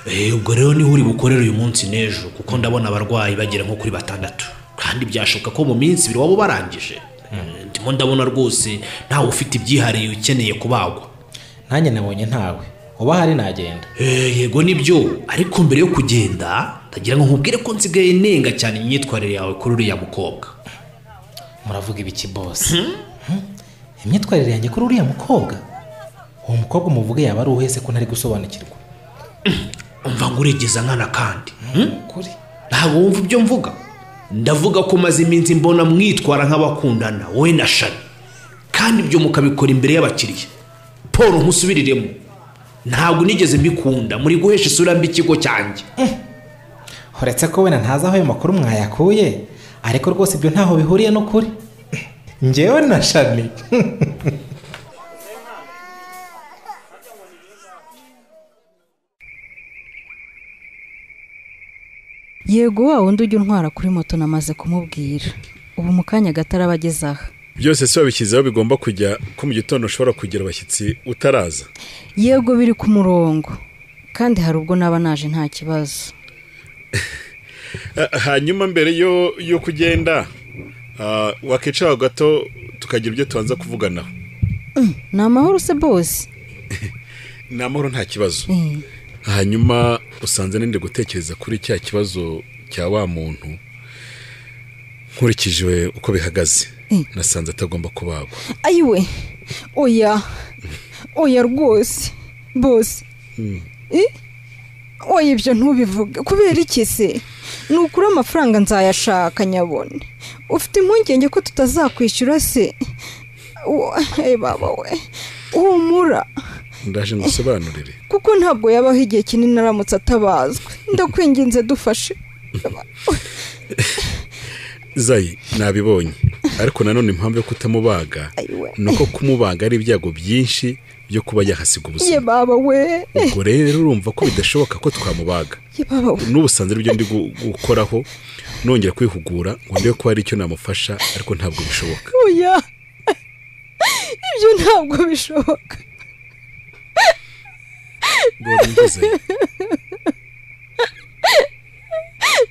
Eh, ubwo rero niho uri bukorere uyu munsi n'ejo kuko ndabona abarwayi bagera nko kuri batandatu kandi byashoboka ko mu minsi ibiri waba barangije Eh, ndimo ndabona rwose ntawe ufite ibyihariye ukeneye kubagwa nanjye nabonye ntawe uba hari nagenda Eh, yego nibyo ariko mbere yo kugenda ndagira ngo nkubwire ko nsigaye nenga cyane imyitwarire yawe kuri uriya mukobwa muravuga ibiki bose Hmm? imyitwarire yanjye kuri uriya mukobwa uwo mukobwa umuvuge yaba ari uwese ko ntari gusobanukirwa umva ngo uregeza nkana kandi kuri ntabwo wumva ibyo mvuga ndavuga ko maze iminsi mbona mwitwara nk'abakundana wowe na shani kandi ibyo mukabikora imbere y'abakiriya paul nkusubiriremo ntabwo nigeze mbikunda muri guhesha isura mbi ikigo cyanjye uretse ko wenda ntazi aho ayo makuru mwayakuye ariko rwose ibyo ntaho bihuriye n'ukuri ngewe na shani yego wa wundi ujya untwara kuri moto namaze kumubwira ubu mu kanya gato araba ageze aha byose si wabishyizeho bigomba kujya ko mu gitondo ushobora kugira abashyitsi utaraza yego biri ku murongo kandi hari ubwo naba naje nta kibazo Ah, hanyuma mbere yo yo kugenda ah, wakicaraho gato tukagira ibyo tubanza kuvuganaho ni amahoro se bose ni amahoro nta kibazo hanyuma usanze ninde gutekereza kuri cya kibazo cya wa muntu nkurikije uko bihagaze Mm. nasanze atagomba kubagwa ayiwe oya oya rwose bose Mm. Eh? oya ibyo ntubivuge kubera iki se ni ukuri amafaranga nzayashaka nyabone ufite impungenge ko tutazakwishyura se Wa- eh, baba we humura ndaje ngusobanurire kuko ntabwo yabaho igihe kinini aramutse atabazwe ndakwinginze dufashe zayi nabibonye ariko nanone impamvu yo kutamubaga ayiwe ni uko kumubaga ari ibyago byinshi byo kuba yahasiga ye ubuzima baba we ubwo rero urumva ko bidashoboka ko twamubaga ye baba we n'ubusanzwe aribyo ndi gu- gukoraho nongera kwihugura ngo ndebe ko hari icyo namufasha ariko ntabwo bishoboka oya ibyo ntabwo bishoboka Mbona mvuze,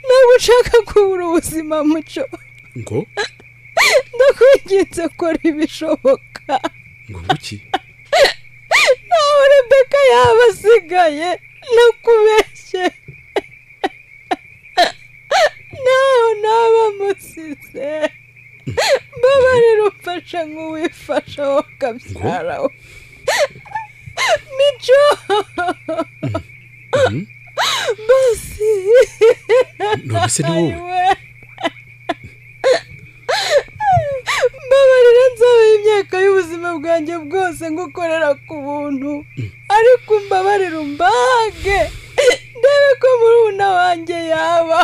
ntabwo ushaka kubura ubuzima muco ngo ndakwinginze kora ibishoboka ngo nguki ntawe rebeka yaba asigaye nakubeshye ntaho naba musize mbabarira umfasha nk'uwifasha wowe ukabyara we mico basi none se ni wowe ayiwe mbabarira nzabaha imyaka y'ubuzima bwanjye bwose ngukorera ku buntu ariko umbabarire umbage ndebe ko murumuna wanjye yaba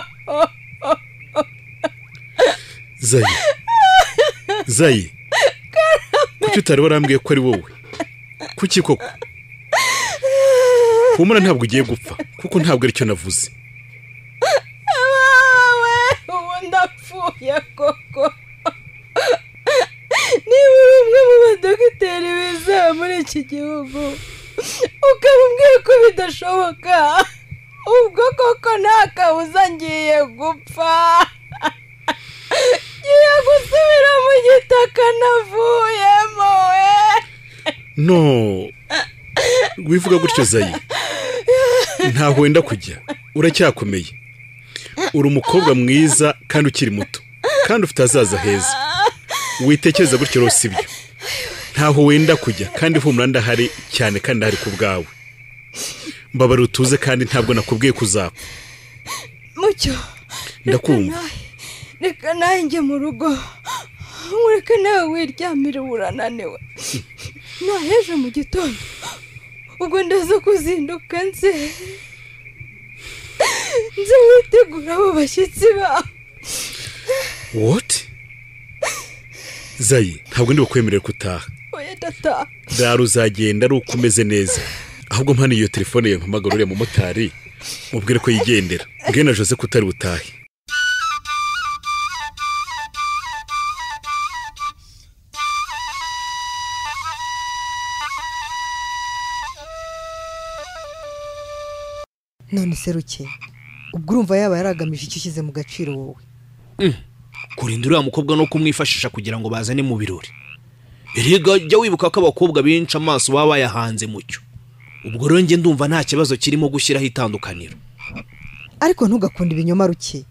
zayi zayi kuki utari warambwiye ko ari wowe kuki koko humura ntabwo ugiye gupfa kuko ntabwo aricyo navuze abawe ubu ndapfuye koko niba uri umwe mu badogiteri bizewe muri iki gihugu ukaba umbwiye ko bidashoboka ubwo koko nta kabuza ngiye gupfa ngiye gusubira mu gitaka navuyemo we no wivuga gutyo zayi ntaho wenda kujya uracyakomeye uri umukobwa mwiza kandi ukiri muto kandi ufite ahazaza heza witekereza gutyo rero si byo ntaho wenda kujya kandi humura ndahari cyane kandi ndahari ku bwawe mbabara utuze kandi ntabwo nakubwiye kuzapfa mucyo ndakumva reka nawe njye mu rugo mureke nawe wiryamire urananiwe nta hejo mu gitondo ubwo ndaza kuzinduka nze nze witegura abo bashyitsi bawe woti zayi ntabwo ndi bukwemerere gutaha oya ndataha rero uzagenda ari uko umeze neza ahubwo mpano iyo telefone yawe mpamagara uriya mumotari mubwire ko yigendera mbwira na jose ko utari butahe none seruke ubwo urumva yaba yaragamije icyo ushyize mu gaciro wowe kurinda uriya mukobwa no kumwifashisha kugira ngo bazane mu birori erega jya wibuka ko abakobwa benshi amaso baba bayahanze mucyo ubwo rero njye ndumva nta kibazo kirimo gushyiraho itandukaniro ariko ntugakunde ibinyoma ruke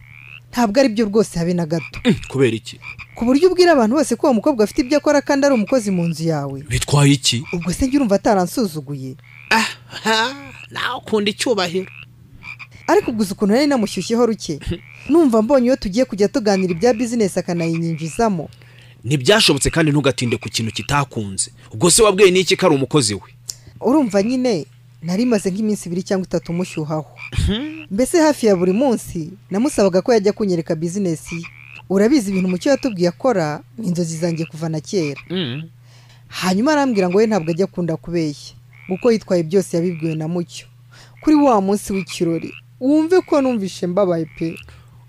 ntabwo ari byo rwose habe na gato kubera iki ku buryo ubwira abantu bose ko uwo mukobwa afite ibyo akora kandi ari umukozi mu nzu yawe bitwaye iki ubwo se njye urumva ataransuzuguye nawe ukunda icyubahiro ariko ubwo uzi ukuntu nari namushyushyeho ruke numva mbonye iyo tugiye kujya tuganira ibya bizinesi akanayinyinjizamo ntibyashobotse kandi ntugatinde ku kintu kitakunze ubwo se wabwiye n'iki ko ari umukozi we urumva nyine nari maze nk'iminsi ibiri cyangwa itatu mushyuhaho mbese hafi ya buri munsi namusabaga ko yajya kunyereka bizinesi ye urabizi ibintu mucyo yatubwiye akora ni inzozi zanjye kuva na kera hanyuma arambwira ngo we ntabwo ajya akunda kubeshya kuko yitwaye byose yabibwiwe na mucyo kuri wa munsi w'ikirori wumve ko numvishe mbabaye pe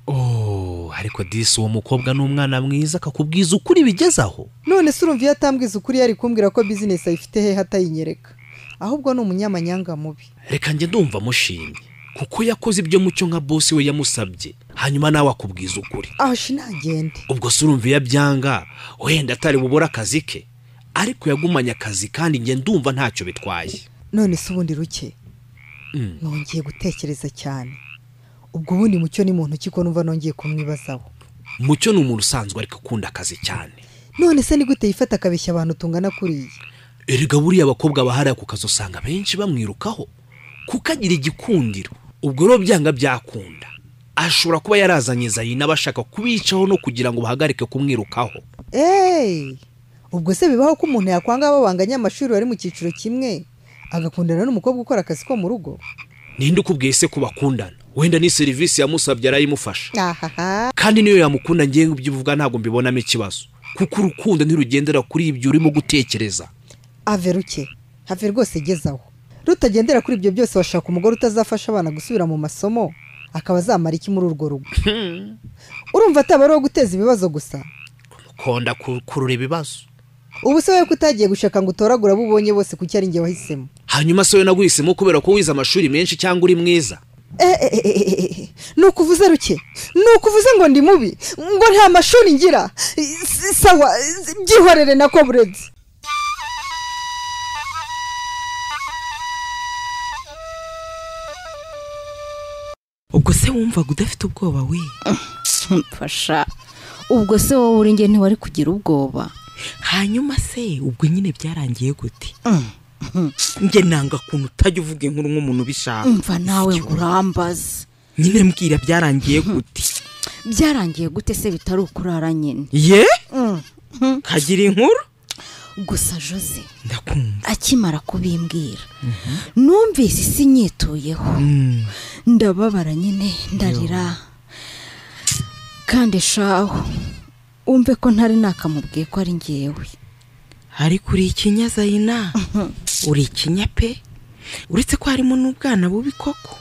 oh ariko disi uwo mukobwa ni umwana mwiza akakubwiza ukuri bigezaho none se urumva iyo atambwiza ukuri yari kumbwira ko bizinesi ayifite hehe atayinyereka ahubwo ni umunyamanyanga mubi reka njye ndumva amushimye kuko yakoze ibyo mucyo nka bosi we yamusabye hanyuma nawe akubwiza ukuri aho shinagende ubwo se urumva iyo abyanga wenda atari bubure akazi ke ariko yagumanye akazi kandi njye ndumva ntacyo bitwaye none se ubundi ruke nongeye gutekereza cyane ubwo ubundi mucyo ni muntu ntoki ko numva nongeye kumwibazaho mucyo ni umuntu usanzwe ariko ukunda akazi cyane none se ni gute yifata akabeshya abantu tungana kuriya erega buriya abakobwa bahariye ku kazi usanga benshi bamwirukaho kuko agira igikundiro ubwo rero byanga byakunda ashobora kuba yarazanye zayina bashaka kubicaho no kugira ngo bahagarike kumwirukaho eee ubwo se bibaho ko umuntu yakwanga babanganye amashuri bari mu cyiciro kimwe agakundana n'umukobwa ukora akazi ko mu rugo ninde ukubwiye se ko bakundana wenda ni serivisi yamusabye arayimufasha ahaha kandi niyo yamukunda ngewe ibyo uvuga ntabwo mbibonamo ikibazo kuko urukundo ntirugendera kuri ibyo urimo gutekereza ave ruke have rwose gezaho rutagendera kuri ibyo byose washaka umugore utazafasha abana gusubira mu masomo akaba azamara iki muri urwo rugo urumva ataba ari uwo guteza ibibazo gusa konda kurura ibibazo ubu se wowe ko utagiye gushaka ngo utoragure abo ubonye bose kuko ari njye wahisemo hanyuma se we naguhisemo kubera ko wize amashuri menshi cyangwa uri mwiza ni ukuvuze ruke ni ukuvuze ngo ndi mubi ngo nta mashuri ngira S- sawa byihorere na koburedi ubwo se wumvaga udafite ubwoba we mfasha ubwo se wowe uri njye ntiwari kugira ubwoba hanyuma se ubwo nyine byarangiye gute njye nanga kuntu utajya uvuga inkuru nk'umuntu ubishaka mva nawe ngo urambaze nyine mbwira byarangiye gute byarangiye gute se bitari ukurara nyine ye Mm. kagira inkuru gusa jose akimara kubimbwira numvise isi nyituyeho ndababara nyine ndarira kandi shaho umve ko ntari nakamubwiye ko ari ngewe ariko uri ikinyazayina uri ikinya pe uretse ko harimo n'ubwana bubi koko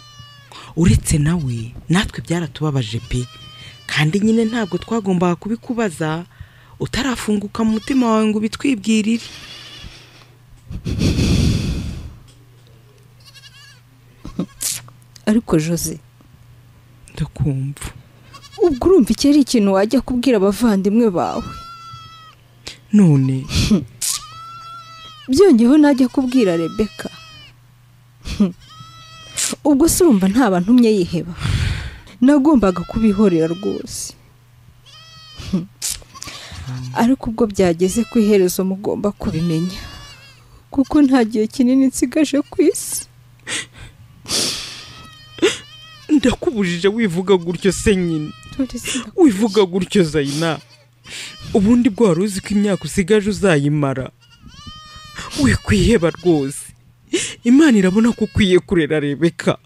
uretse nawe natwe byaratubabaje pe kandi nyine ntabwo twagombaga kubikubaza utarafunguka mu mutima wawe ngo ubitwibwirire ariko jose ndakumva ubwo urumva iki ari ikintu wajya kubwira abavandimwe bawe none byongeyeho najya kubwira rebeka ubwo se urumva nta bantu umwe yiheba nagombaga kubihorera rwose ariko ubwo byageze ku iherezo mugomba kubimenya kuko nta gihe kinini nsigaje ku isi ndakubujije wivuga gutyo se nyine wivuga gutyo zayina ubundi bwo wari uzi ko imyaka usigaje uzayimara we kwiheba rwose imana irabona ko ukwiye kurera rebeka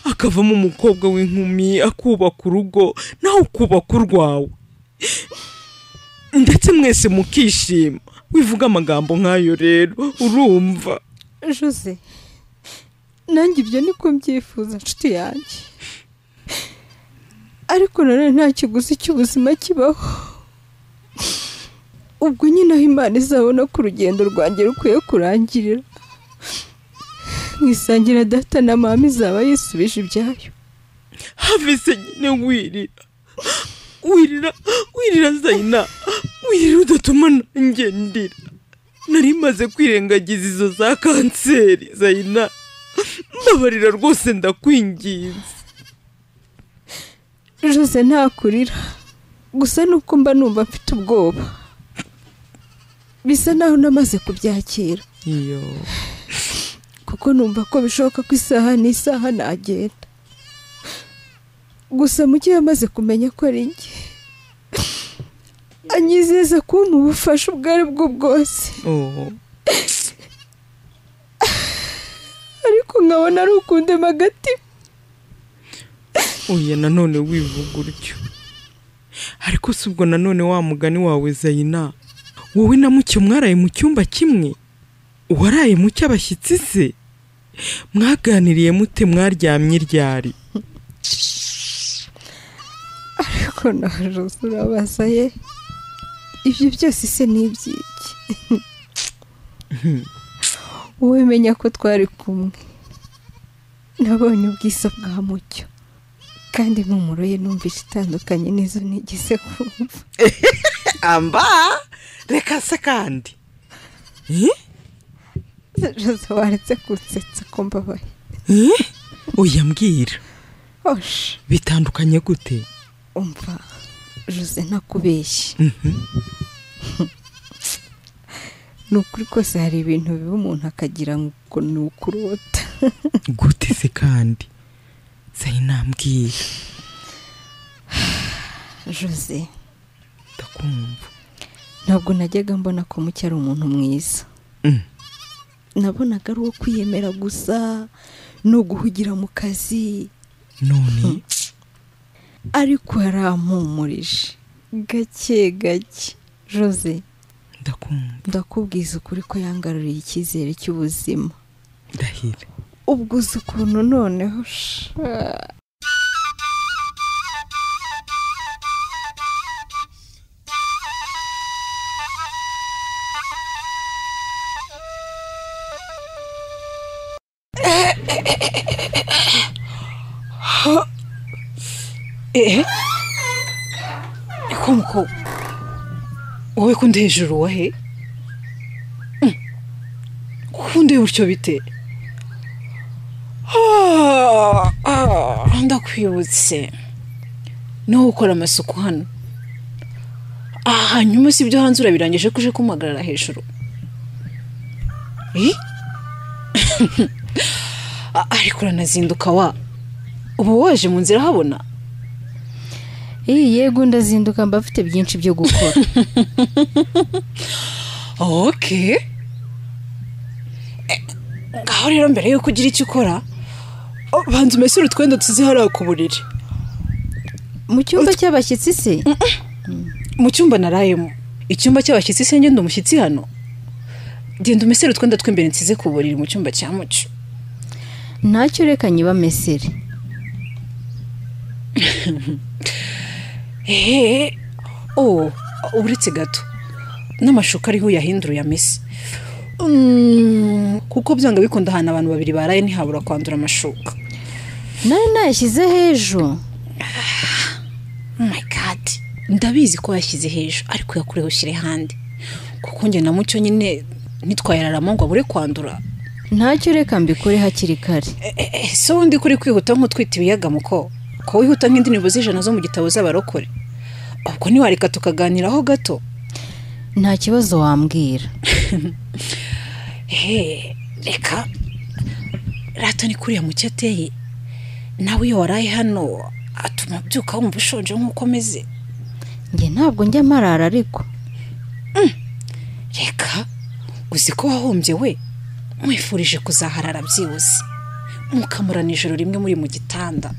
akavamo umukobwa w'inkumi akubaka urugo nawe ukubaka urwawe ndetse mwese mukishima wivuga amagambo nk'ayo rero urumva jose nanjye ibyo niko mbyifuza nshuti yanjye ariko nanone nta kiguzi cy'ubuzima kibaho ubwo nyine aho imana izabona ko urugendo rwanjye rukwiye kurangirira mu isangira data na mama izaba yisubije ibyayo have se nyine wirira wirira wirira zayina wirira udatuma nanjye ndira nari maze kwirengagiza izo za kanseri zayina mbabarira rwose ndakwinginze jose ntakurira gusa nuko mba numva mfite ubwoba bisa naho namaze kubyakira iyo kuko numva ko bishoboka ko isaha n'isaha nagenda gusa mujye yamaze kumenya ko ari njye anyizeza kumpa ubufasha ubwo ari bwo bwose ariko nkabona ari ukundema agatima oya nanone wivuga utyo ariko si ubwo nanone wa mugani wawe zayina wowe na muke mwaraye mu cyumba kimwe uwaraye mu cy'abashyitsi se mwaganiriye mute mwaryamye ryari ariko nawe jose urabaza ye ibyo byose se ni iby'iki wowe menya ko twari kumwe nabonye ubwiza bwa mucyo kandi impumuro ye numvise itandukanye n'izo nigeze kumva amba reka se kandi jose waretse kunsetsa ko mbabaye oya mbwira osha bitandukanye gute umva jose ntakubeshye ni ukuri kose hari ibintu biba umuntu akagira ngo ni ukurota gute se kandi zayina mbwira jose ndakumva ntabwo najyaga mbona ko mucyo ari umuntu mwiza Mm. nabonaga ari uwo kwiyemera gusa no guhugira mu kazi none ariko yarampumurije gake gake jose ndakubwiza ukuri ko yangaruriye icyizere cy'ubuzima ndahira ubwo uzi ukuntu noneho sha ehe ko wowe ko ndi hejuru wahe kundi gutyo bite Ah, ah, ndakwibutse niho ukora amasuku hano Ah, hanyuma si ibyo hanze urabirangije ko uje kumpagarara hejuru Eh? Ah, ariko uranazinduka wa uba waje mu nzira habona iyi yego ndazinduka mba mfite byinshi byo gukora oke Eh, ngaho rero mbere yuko ugira icyo ukora oh, banza umesure utwenda tuzi hariya ku buriri mu cyumba cy'abashyitsi se mu cyumba narayemo icyumba cy'abashyitsi se ngenda umushyitsi hano genda umesere utwenda tw'imbere nsize ku buriri mu cyumba cya muco ntacyo reka nyibamesere hehe oh uretse gato n'amashuka ariho yahinduye amese Mm, kuko byanga bikunda ahantu abantu babiri baraye ntihabura kwandura amashuka nari nayashyize hejuru my god ndabizi ko washyize hejuru ariko yakureho ushyire ahandi kuko njye na mucyo nyine nitwayararamo ngo abure kwandura ntacyo reka mbikore hakiri kare Eh, so wundi kuri kwihuta nk'utwita ibiyaga muko ko wihuta nk'indirimbo z'ijana zo mu gitabo z'abarokore ubwo ntiwareka tukaganiraho gato nta kibazo wambwira he reka rato ni kuriya mucyo ateye nawe iyo waraye hano atuma abyuka wumva ushonje nk'uko ameze njye ntabwo njya marara ariko reka uzi ko wahombye we mwifurije kuzaharara byibuze mukamurana ijoro rimwe muri mu gitanda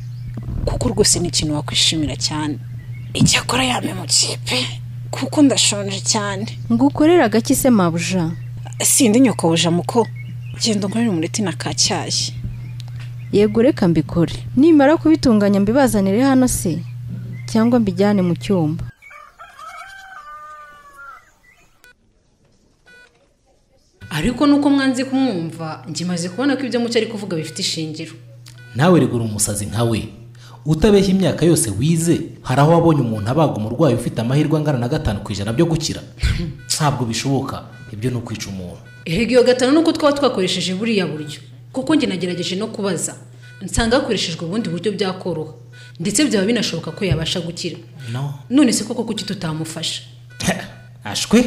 kuko rwose ni ikintu wakwishimira cyane icyakora yame mu kipe kuko ndashonje cyane ngo ukorere agaki se mabuja sindi nyokobuja muko genda unkorere umureti na kacyayi yego reka mbikore nimara kubitunganya mbibazanire hano se cyangwa mbijyane mu cyumba ariko nuko mwanze kumwumva njye maze kubona ko ibyo mucyo ari kuvuga bifite ishingiro nawe rigura umusazi nka we utabeshya imyaka yose wize hari aho wabonye umuntu abaga umurwayi ufite amahirwe angana na gatanu ku ijana byo gukira ntabwo bishoboka ibyo ni ukwica umuntu erega iyo gatanu nuko twaba twakoresheje buriya buryo kuko njye nagerageje no kubaza nsanga hakoreshejwe ubundi buryo byakoroha ndetse byaba binashoboka ko yabasha gukira no none se koko kuki tutamufasha ashwe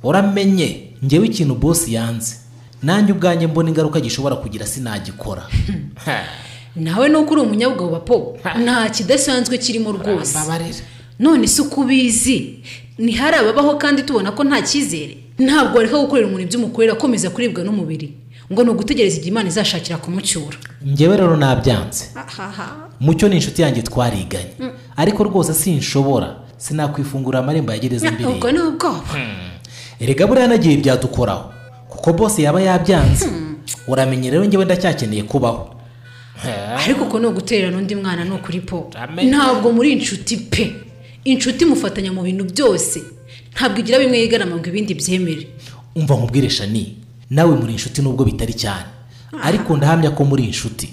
uramenye ngewe ikintu bosi yanze nanjye ubwanjye mbona ingaruka gishobora kugira sinagikora nawe nuko uri umunyabugabo bapo nta kidasanzwe kirimo rwose none se uko ubizi ntihari ababaho kandi tubona ko nta cyizere ntabwo wareka gukorera umuntu ibyo umukorera akomeza kuribwa n'umubiri ngo ni ugutegereza igihe imana izashakira kumucyura ngewe rero nabyanze mucyo ni inshuti yanjye twariganye Mm. ariko rwose sinshobora sinakwifungurira amarembo ya gereza mbere ubwo ni ubwoba erega buriya nagiye byadukoraho kuko bose yaba yabyanze uramenye rero ngewe ndacyakeneye kubaho ariko uko ni uguterera n'undi mwana ni ukuri po ntabwo muri inshuti pe inshuti mufatanya mu bintu byose ntabwo igira bimwe yigarama ngo ibindi byemere umva nkubwire shani nawe muri inshuti nubwo bitari cyane ariko ndahamya ko muri inshuti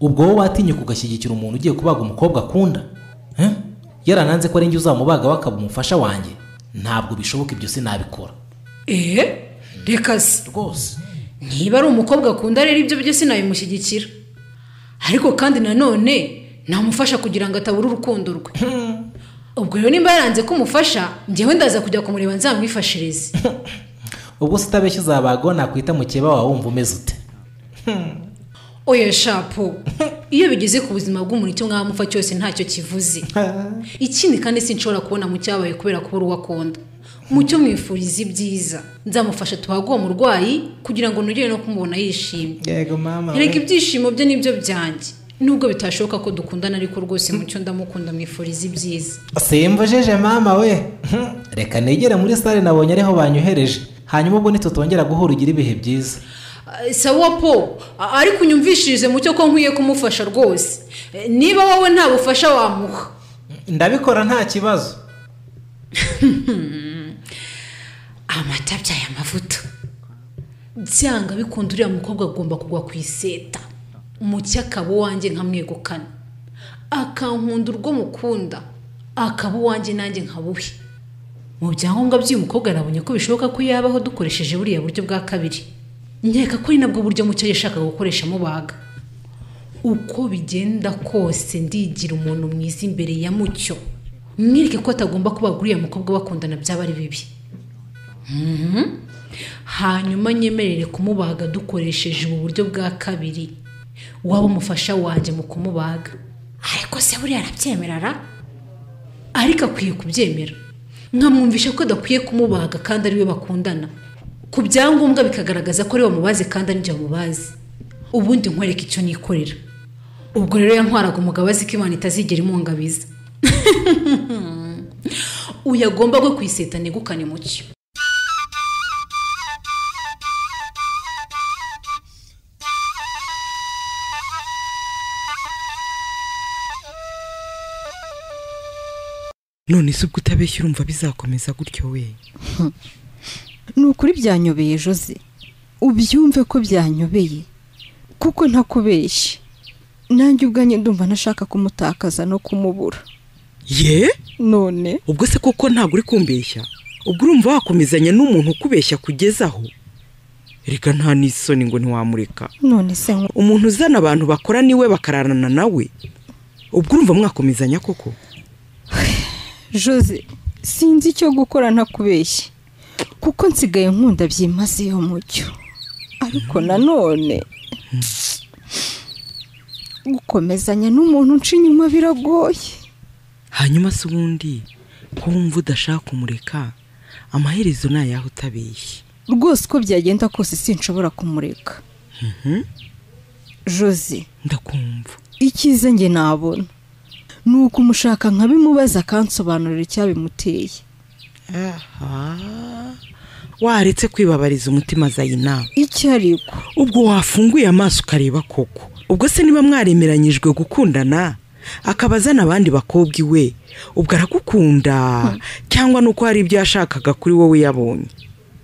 ubwo wowe watinye kugashyigikira umuntu ugiye kubaga umukobwa akunda Eh? yarananze ko ari njye uzamubaga we akaba umufasha wanjye ntabwo bishoboka ibyo sinabikora eee reka se rwose niba ari umukobwa akunda rero ibyo byose nabimushyigikira ariko kandi nanone namufasha kugira ngo atabura urukundo rwe ubwo rero nimba yaranze kumufasha njyewe ndaza kujya kumureba nzamwifashirize ubwo se utabeshya uzabagwa nakwita mukeba wawe wumva umeze ute oya shapo iyo bigeze ku buzima bw'umuntu icyo mwamupfa cyose ntacyo kivuze ikindi kandi sinshobora kubona mu cyabaye kubera kubura uwo akunda mucyo mwifuriza ibyiza nzamufasha tuhage uwo murwayi kugira ngo nongere no kumubona yishimye yego mama erega ibyishimo bye nibyo byanjye nubwo bitashoboka ko dukundana ariko rwose mucyo ndamukunda mwifuriza ibyiza simvujeje mama we reka negere muri sare nabonye ariho banyohereje hanyuma ubwo ntitutongera guhura ugira ibihe byiza Eh, sawa po a- ariko unyumvishirize mucyo ko nkwiye kumufasha rwose Eh, niba wowe nta bufasha wamuha ndabikora nta kibazo amata abyaye amavuta byanga bikunda uriya mukobwa agomba kugwa ku iseta mucyo akaba uwanjye nkamwegukana akankunda urwo mukunda akaba uwanjye nanjye nkabuhe mu byangombwa by'uyu mukobwa nabonye ko bishoboka ko yabaho dukoresheje buriya buryo bwa kabiri nkeka ko ari nabwo buryo mucyo yashakaga gukoresha amubaga uko bigenda kose ndigira umuntu mwiza imbere ya mucyo mwirike ko atagomba kubaga uriya mukobwa bakundana byaba ari bibi Mhm. hanyuma nyemerere kumubaga dukoresheje ubu buryo bwa kabiri waba umufasha wanjye mu kumubaga ariko se buriya arabyemera ra ariko akwiye kubyemera nkamwumvisha ko adakwiye kumubaga kandi ari we bakundana ku byangombwa bikagaragaza ko ari bamubaze kandi ari njye bamubaze ubundi nkwereke icyo nikorera ubwo rero yantwaraga umugabo azi ko imana itazigera imungabiza uyu agomba gwe kwiseta negukane mucyo none se ubwo utabeshya urumva bizakomeza gutyo we ni ukuri byanyobeye jose ubyumve ko byanyobeye kuko ntakubeshye nanjye ubwanjye ndumva ntashaka kumutakaza no kumubura ye none ubwo se koko ntabwo uri kumbeshya ubwo urumva wakomezanya n'umuntu ukubeshya kugeza aho reka nta n'isoni ngo ntiwamureka none se nko umuntu uzana abantu bakora niwe bakararana nawe ubwo urumva mwakomezanya koko jose sinzi icyo gukora ntakubeshye kuko nsigaye nkunda byimazeyo mucyo ariko nanone gukomezanya n'umuntu nca inyuma biragoye hanyuma se ubundi ko wumva udashaka kumureka amaherezo ni ayaho utabeshye rwose uko byagenda kose sinshobora kumureka jose ndakumva icyiza njye nabona ni ukumushaka nkabimubaza akansobanurira icyabimuteye waretse kwibabariza umutima zayina icyo ariko ubwo wafunguye amaso ukareba koko ubwo se niba mwaremeranyijwe gukundana akaba azana abandi bakobwa iwe ubwo aragukunda cyangwa nuko hari ibyo yashakaga kuri wowe yabonye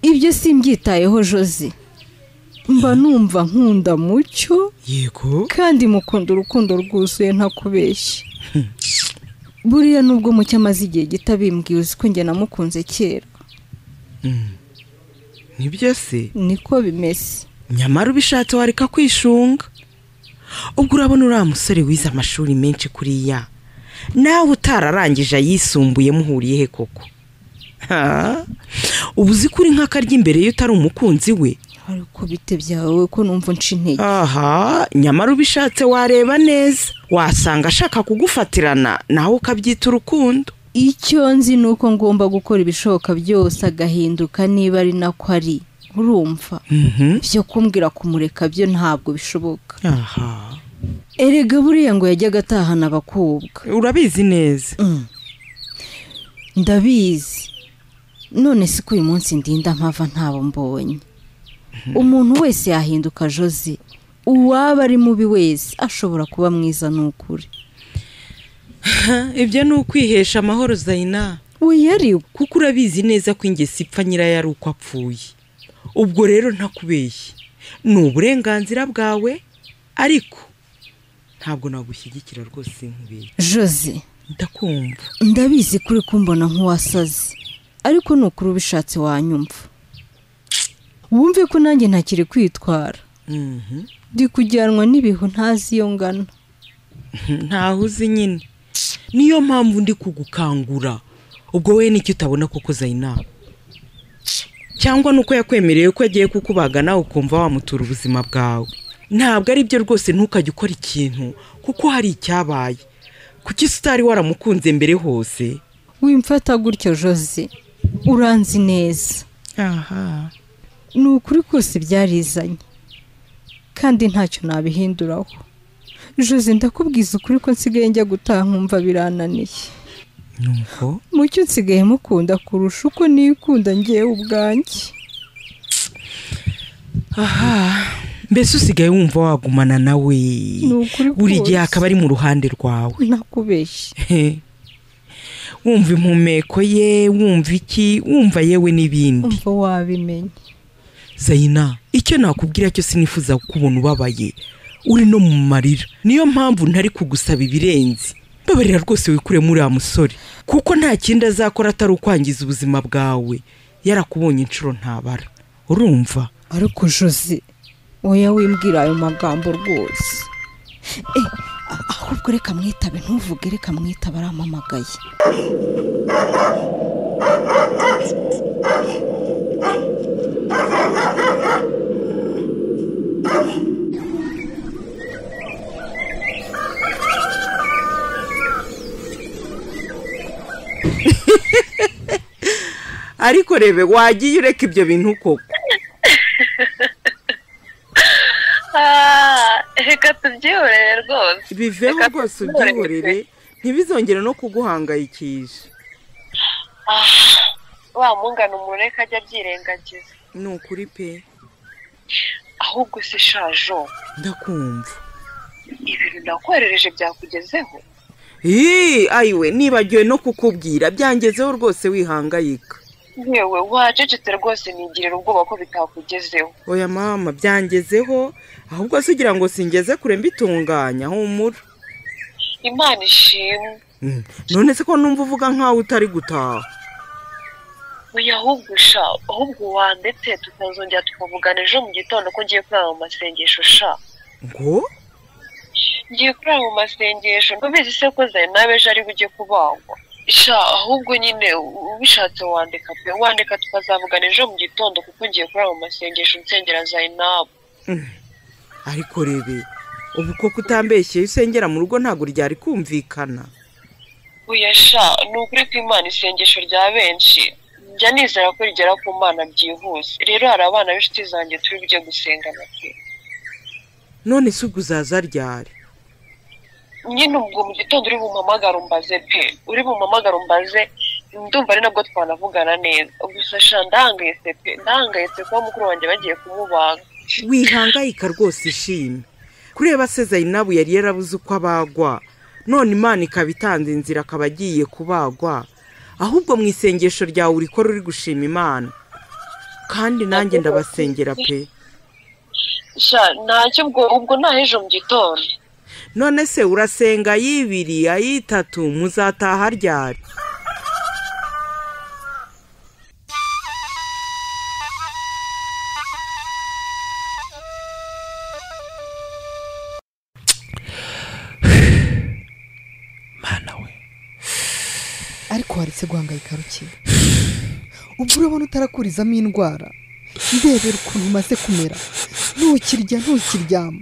ibyo simbyitayeho jose mba numva nkunda mucyo yego kandi mukunda urukundo rwuzuye ntakubeshye buriya nubwo mucyo amaze igihe gito abimbwiye uzi ko njye namukunze kera nibyo se niko bimeze nyamara ubishatse wareka kwishunga ubwo urabona uriya musore wize amashuri menshi kuriya nawe utararangije ayisumbuye muhuriye he koko Ha? ubu uzi ko uri nk'akarya imbere iyo utari umukunzi we ariko bite byawe ko numva nca intege aha nyamara ubishatse wareba neza wasanga ashaka kugufatirana nawe ukabyita urukundo icyo nzi ni uko ngomba gukora ibishoboka byose agahinduka niba ari nako ari urumva byo kumbwira kumureka byo ntabwo bishoboka aha erega buriya ngo yajyaga atahana abakobwa urabizi neza ndabizi none si ko uyu munsi ndinda mpava ntabo mbonye umuntu wese yahinduka jose uwaba ari mubi wese ashobora kuba mwiza ni ukuri ibyo ni ukwihesha amahoro zayina wiyari kuko urabizi neza ko ingeso ipfa nyirayo ari uko apfuye ubwo rero ntakubeshye ni uburenganzira bwawe ariko ntabwo nagushyigikira rwose nkubeye jose ndakumva ndabizi kuri kumbona nk'uwasaze ariko ni ukuri ubishatse wanyumva wumve ko nanjye ntakiri kwitwara ndi kujyanwa n'ibihu ntazi iyo ngana ntaho uzi nyine niyo mpamvu ndi kugukangura ubwo we n'icyo utabona koko zayina cyangwa nuko yakwemereye ko yagiye kukubaga nawe ukumva wamutura ubuzima bwawe ntabwo ari byo rwose ntukajye ukora ikintu kuko hari icyabaye kuki se utari waramukunze mbere hose wimfata gutyo jose uranzi neza aha ni ukuri kose byarizanye kandi ntacyo nabihinduraho jose ndakubwiza ukuri ko nsigaye njya gutaha nkumva birananiye nuko mucyo nsigaye mukunda kurusha uko nikunda ngewe ubwanjye aha mbese usigaye wumva wagumana nawe ukuri buri gihe kose. akaba ari mu ruhande rwawe nakubeshye He. wumva impumeko ye wumva iki wumva yewe n'ibindi umva wabimenya zayina icyo nakubwira cyose nifuza kukubona ubabaye uri no mu marira niyo mpamvu ntari kugusaba ibirenze mbabarira rwose wikuremo uriya musore kuko nta kindi azakora atari ukwangiza ubuzima bwawe yarakubonye inshuro ntabara urumva ariko jose oya wimbwira ayo magambo rwose Eh, a- ahubwo reka mwitabe ntuvuge reka mwitabe arampamagaye ariko rebe wagiye ureka ibyo bintu koko ubyihorere rwose biveho Reka rwose tubyihorere. ubyihorere ntibizongere no kuguhangayikisha Ah, wa mungana umuntu reka ajya abyirengagiza ni ukuri pe ahubwo usa ishajo ndakumva ibintu nakoherereje byakugezeho Ii, ayiwe nibagiwe no kukubwira byangezeho rwose wihangayika yewe wacecetse rwose nigirira ubwoba ko bitakugezeho oya mama byangezeho ahubwo se ugira ngo singeze kure mbitunganya humura imana ishimwe Mm, none se ko numva uvuga nkaho utari gutaha oya ahubwo sha ahubwo wandetse tukazongera tukavugana ejo mu gitondo ko ngiye kurara mu masengesho sha ngo ngiye kurara mu masengesho ntubizi se ko zari nawe ejo ari bujye kubagwa sha ahubwo nyine ubishatse wandika pe wandika tukazavugana ejo mu gitondo kuko ngiye kurara mu masengesho nsengera zayinabu Mm, ariko rebe ubu koko utambeshyeye usengera mu rugo ntabwo ryari kumvikana oya sha ni ukuri ko imana isengesho rya benshi njya nizera ko rigera ku mana byihuse rero hari abana b'inshuti zanjye turi bujye gusengana pe none se ubwo uzaza ryari nyine ubwo mu gitondo uri bumpamagare umbaze pe uri bumpamagare umbaze ndumva ari nabwo twanavugana neza gusa sha ndahangayitse pe ndahangayitse kuba mukuru wanjye bagiye kumubaga wihangayika rwose ishimwe kureba se zayinabu yari yarabuze uko abagwa none imana ikaba itanze inzira akaba agiye kubagwa ahubwo mu isengesho ryawe urikora uri gushima imana kandi nanjye ndabasengera pe sha ntacyo ubwo ubwo ntahejo mu gitondo none se urasenga ay'ibiri ay'itatu muzataha ryari ariko waretse guhangayika ruke ubwo urabona utarakurizamo indwara ndebera ukuntu umaze kumera ntukirya ntukiryama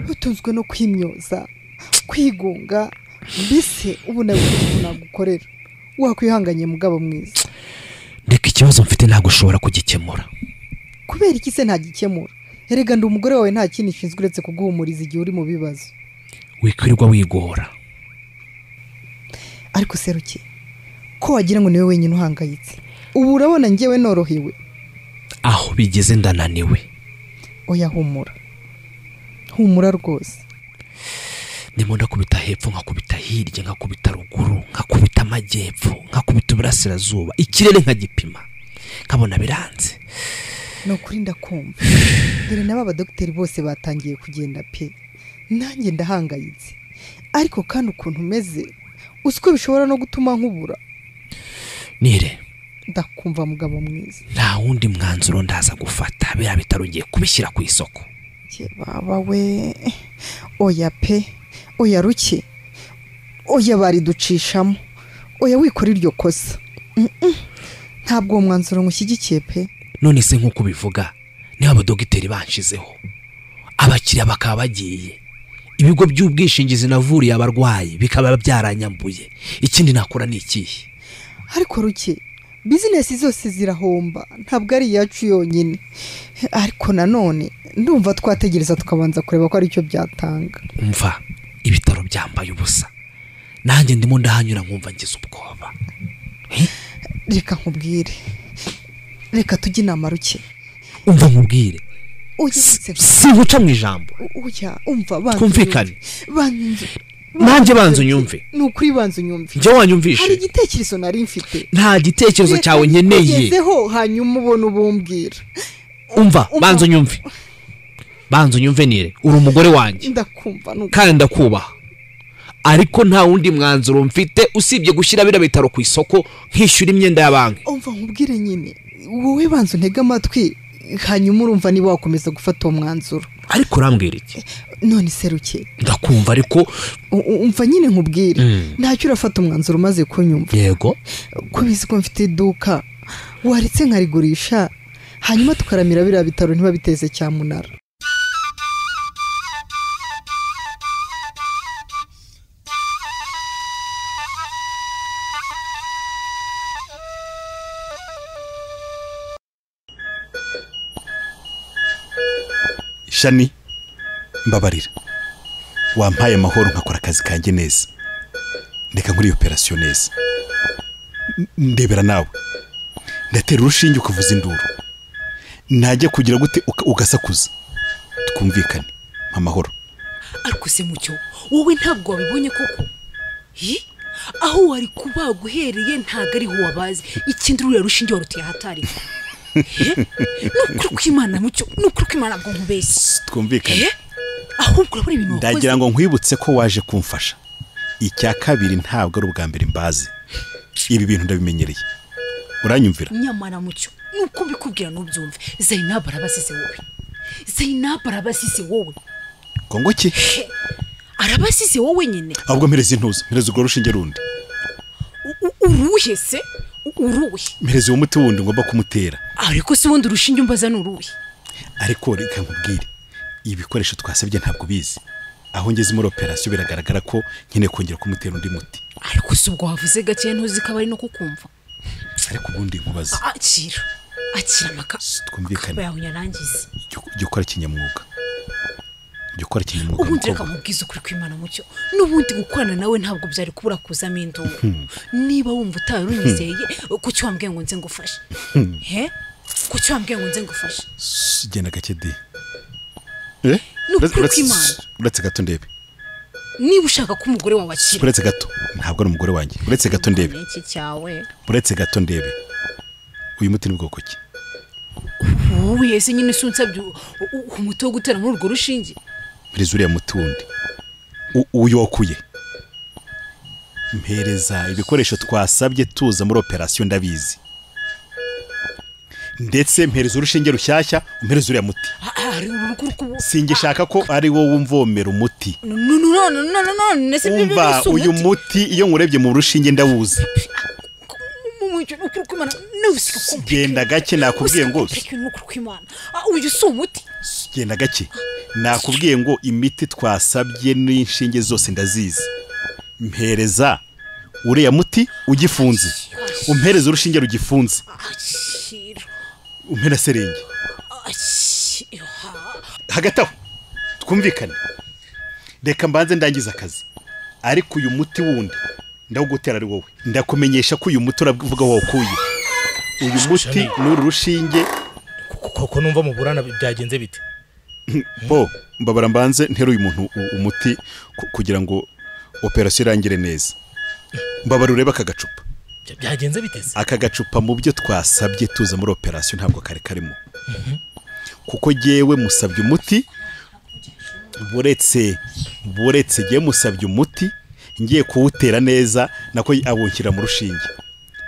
utunzwe no kwimyoza kwigunga mbese ubu nawe ukuntu nagukorera wakwihanganye mugabo mwiza reka ikibazo mfite ntabwo ushobora kugikemura kubera iki se ntagikemura erega ndi umugore wawe nta kindi ishinzwe uretse kuguhumuriza igihe uri mu bibazo wikwirirwa wigora ariko seruke ko wagira ngo niwe wenyine uhangayitse ubu urabona ngewe norohewe aho bigeze ndananiwe oya humura humura rwose ndimo ndakubita hepfo nkakubita hirya nkakubita ruguru nkakubita amajyepfo nkakubita uburasirazuba ikirere nkagipima nkabona biranze ni ukuri ndakumva dore n'aba badogiteri bose batangiye kugenda pe nanjye ndahangayitse ariko kandi ukuntu umeze uzi ko bishobora no gutuma nkubura nire ndakumva mugabo mwiza nta wundi mwanzuro ndaza gufata biriya bitaro ugiye kubishyira ku isoko Ye baba we oya pe oya ruke oya bariducishamo oya wikora iryo kosa Mm, mm. ntabwo uwo mwanzuro ngushyigikiye pe none se nk'uko ubivuga niba abadogiteri banshizeho abakiriya bakaba bagiye ibigo by'ubwishingizi navuriye abarwayi bikaba byaranyambuye ikindi nakora ni ikihe ariko ruke bizinesi zose zirahomba ntabwo ari iyacu yonyine ariko nanone ndumva twategereza tukabanza kureba ko aricyo byatanga mva ibitaro byambaye ubusa nanjye ndimo ndahanyura nkumva ngize ubwoba reka nkubwire reka tujye inama ruke umva nkubwire ujye singuca mu ijambo ujya umva banza twumvikane unyumve. Banza unyumve. nanjye banza unyumve ni ukuri banza unyumve Njye wanyumvishe. hari igitekerezo nari mfite nta gitekerezo Reka cyawe nkeneye nkikugezeho, hanyuma ubona ubumbwira umva Umva. banza unyumve banza unyumve nire uri umugore wanjye ndakumva nu- kandi ndakubaha ariko nta wundi mwanzuro mfite usibye gushyira biriya bitaro ku isoko nkishyura imyenda ya banki umva nkubwire nyine wowe banza untege amatwi hanyuma urumva niba wakomeza gufata uwo mwanzuro ariko urambwira iki none seruke ndakumva ariko U- u- umva nyine nkubwire Mm. ntacyo urafata umwanzuro umaze kunyumva yego ko bizi ko mfite iduka waretse nkarigurisha hanyuma tukaramira biriya bitaro ntibabiteze cyamunara shani mbabarira wampaye amahoro nkakora akazi kanjye neza reka nkuri operasiyo neza N- ndebera nawe ndatera urushinge ukavuza induru najya kugira gute uka- ugasakuza twumvikane mpa amahoro ariko se mucyo wowe ntabwo wabibonye koko Hi? aho wari kubaga uhereye ntabwo ariho wabazi ikindi ruriya rushinge waruteye ahatari nukuri kw'imana mucyo nukuri kw'imana bwo nkubeshye twumvikane ahubwo urabona ibintu wakoze ndagira ngo nkwibutse ko waje kumfasha icya kabiri ntabwo ari ubwa mbere mbazi ibi bintu ndabimenyereye uranyumvira nyamara mucyo nuko mbikubwira ntubyumve zayinabu arabasize wowe zayinabu arabasize wowe kongo ki arabasize wowe nyine ahubwo mpereza intuza mpereza urwo rushinge rundi U- u- uruhe se U- uruhe mpereza uwo muti wundi ngomba kumutera ariko se ubundi urushinge umbaza ni uruhe ariko reka nkubwire ibikoresho twasabye ntabwo bizi aho ngeze muri operasiyo biragaragara ko nkeneye kongera kumutera undi muti ariko se ubwo wavuze gake ntuzi ko aba ari no kukumva ariko ubundi nkubaza A- akira akira amaka twumvikane. akaba yawe yarangize jya ukora kinyamwuga jya ukora kinyamwuga ubundi reka mukobwa. nkubwize ukuri kw'imana mucyo n'ubundi gukorana nawe ntabwo byari kubura kuzamo induru Hmm. niba wumva utaye unyizeye kuki wambwiye ngo nze ngufashe Hmm. he kuki wambwiye ngo nze ngufashe S- genda gake di Ni ukuri kw'Imana. uretse gato ndebe niba ushaka ko umugore wawe akira uretse gato ntabwo ari umugore wanjye uretse gato ndebe iki cyawe uretse gato ndebe uyu muti ni bwoko ki wowe ese nyine si unsabye u- u- umuti wo gutera muri urwo rushinge mpereza uriya muti wundi U- uyu wakuye mpereza ibikoresho twasabye tuza muri operasiyo ndabizi ndetse mpereza urushinge rushyashya umpereza uriya muti hari urugo rw'ubu singishaka ko ari wowe umvomera umuti none none none none se bibi umva bisa uyu umuti muti iyo nkurebye mu rushinge ndawuzi mu mucyo ni ukuri kw'imana nawe si uko genda gake nakubwiye ngo Ariko ni ukuri kw'imana Ah, uyu si umuti genda gake nakubwiye ngo imiti twasabye n'inshinge zose ndazizi mpereza uriya muti ugifunze umpereza urushinge rugifunze akira umpera serenge akira hagati aho twumvikane reka mbanze ndangize akazi ariko uyu muti wundi ndawugutera ari wowe ndakumenyesha ko uyu muti uravuga wawukuye uyu muti ni uru rushinge koko numva muburana byagenze bite bo mbabara mbanze ntera uyu muntu u- umuti ku- kugira ngo operasiyo irangire neza mbabara urebe aka gacupa Bya- byagenze bite se aka gacupa mu byo twasabye tuza muri operasiyo ntabwo kari karimo kuko jyewe musabye umuti buretse buretse jyewe musabye umuti ngiye kuwutera neza nako awunshyira mu rushinge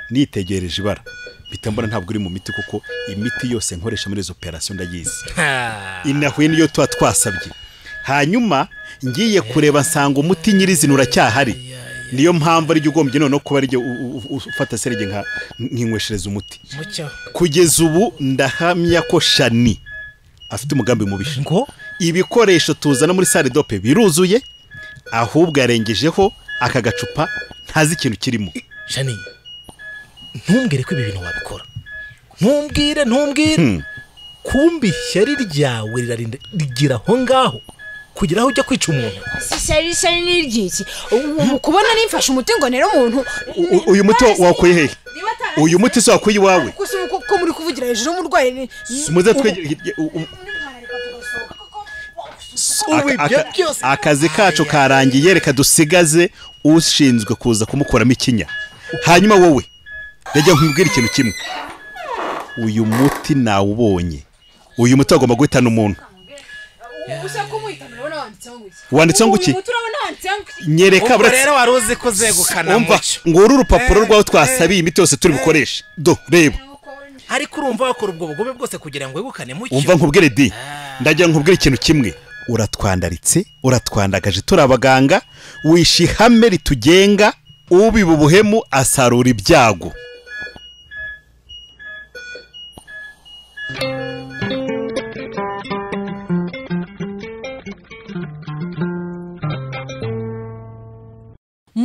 nitegereje ibara mpita mbona ntabwo uri mu miti kuko imiti yose nkoresha muri izo operasiyo ndayizi inahuye niyo tuba twasabye hanyuma ngiye kureba nsanga umuti nyirizina uracyahari niyo mpamvu arijya ugombye noneho kuba arijya ufata serege nka- nkinyweshereza umuti mucyo kugeza ubu ndahamya ko shani afite umugambi mubisha ngo ibikoresho tuzana muri sale dope biruzuye ahubwo yarengejeho aka gacupa ntazi ikintu kirimo shani ntumbwire ko ibi bintu wabikora ntumbwire ntumbwire kumbi ishyari ryawe rirarinda rigira aho ngaho kugira aho ujya kwica umuntu sisari sari n'iryiki mu kubona nimfashe umuti ngo nere umuntu U- uyu muti wakuye hehe uyu muti se wakuye iwawe gusa uko ko muri kuvugira hejuru y'umurwayi ni muze twegere ubu Aka- ibyo aka- byose akazi kacu karangiye reka dusigaze ushinzwe kuza kumukuramo ikinya hanyuma wowe reka nkubwire ikintu kimwe uyu muti nawubonye uyu muti wagomba guhitana umuntu ushaka kumuhitamo urabona wanditseho ngo iki Wanditseho ngo iki? uyu muti urabona wanditseho ngo iki nyereka Ubwo rero wari uzi ko uzegukana umva mucyo. ngo uru urupapuro rwaho twasabiye imiti yose turi bukoreshe do reba ariko urumva wakora ubwo bugobe bwose kugira ngo wegukane mucyo umva nkubwire di ndagira nkubwire ikintu kimwe uratwandaritse uratwandagaje turi abaganga wishe ihame ritugenga ubiba ubuhemu asarura ibyago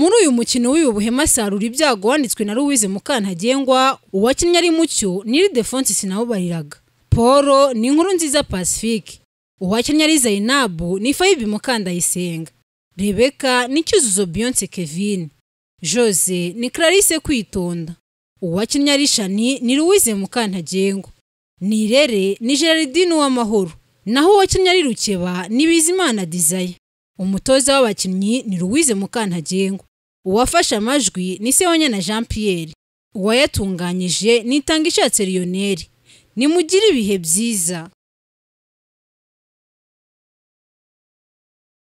muri uyu mukino w'ibi buhema sarura ibyago wanditswe na Louise Mukantagengwa uwakinnye ari mucyo ni Ildefonse sinawubariraga Paul ni inkuru nziza Pacifique uwakinnye ari Zainabu ni Fayibi Mukandayisenga rebeka ni cyuzuzo beyonce kevin jose ni clarisse kwitonda uwakinnye arishani ni louise mukantagengwa nirere ni gerardine uwamahoro naho uwakinnye ari rukeba ni bizimana dizayi umutoza w'abakinnyi ni louise mukantagengwa uwafashe amajwi ni sewanya na jean pierre uwayatunganyije ni itanga ishatse lionel nimugire ibihe byiza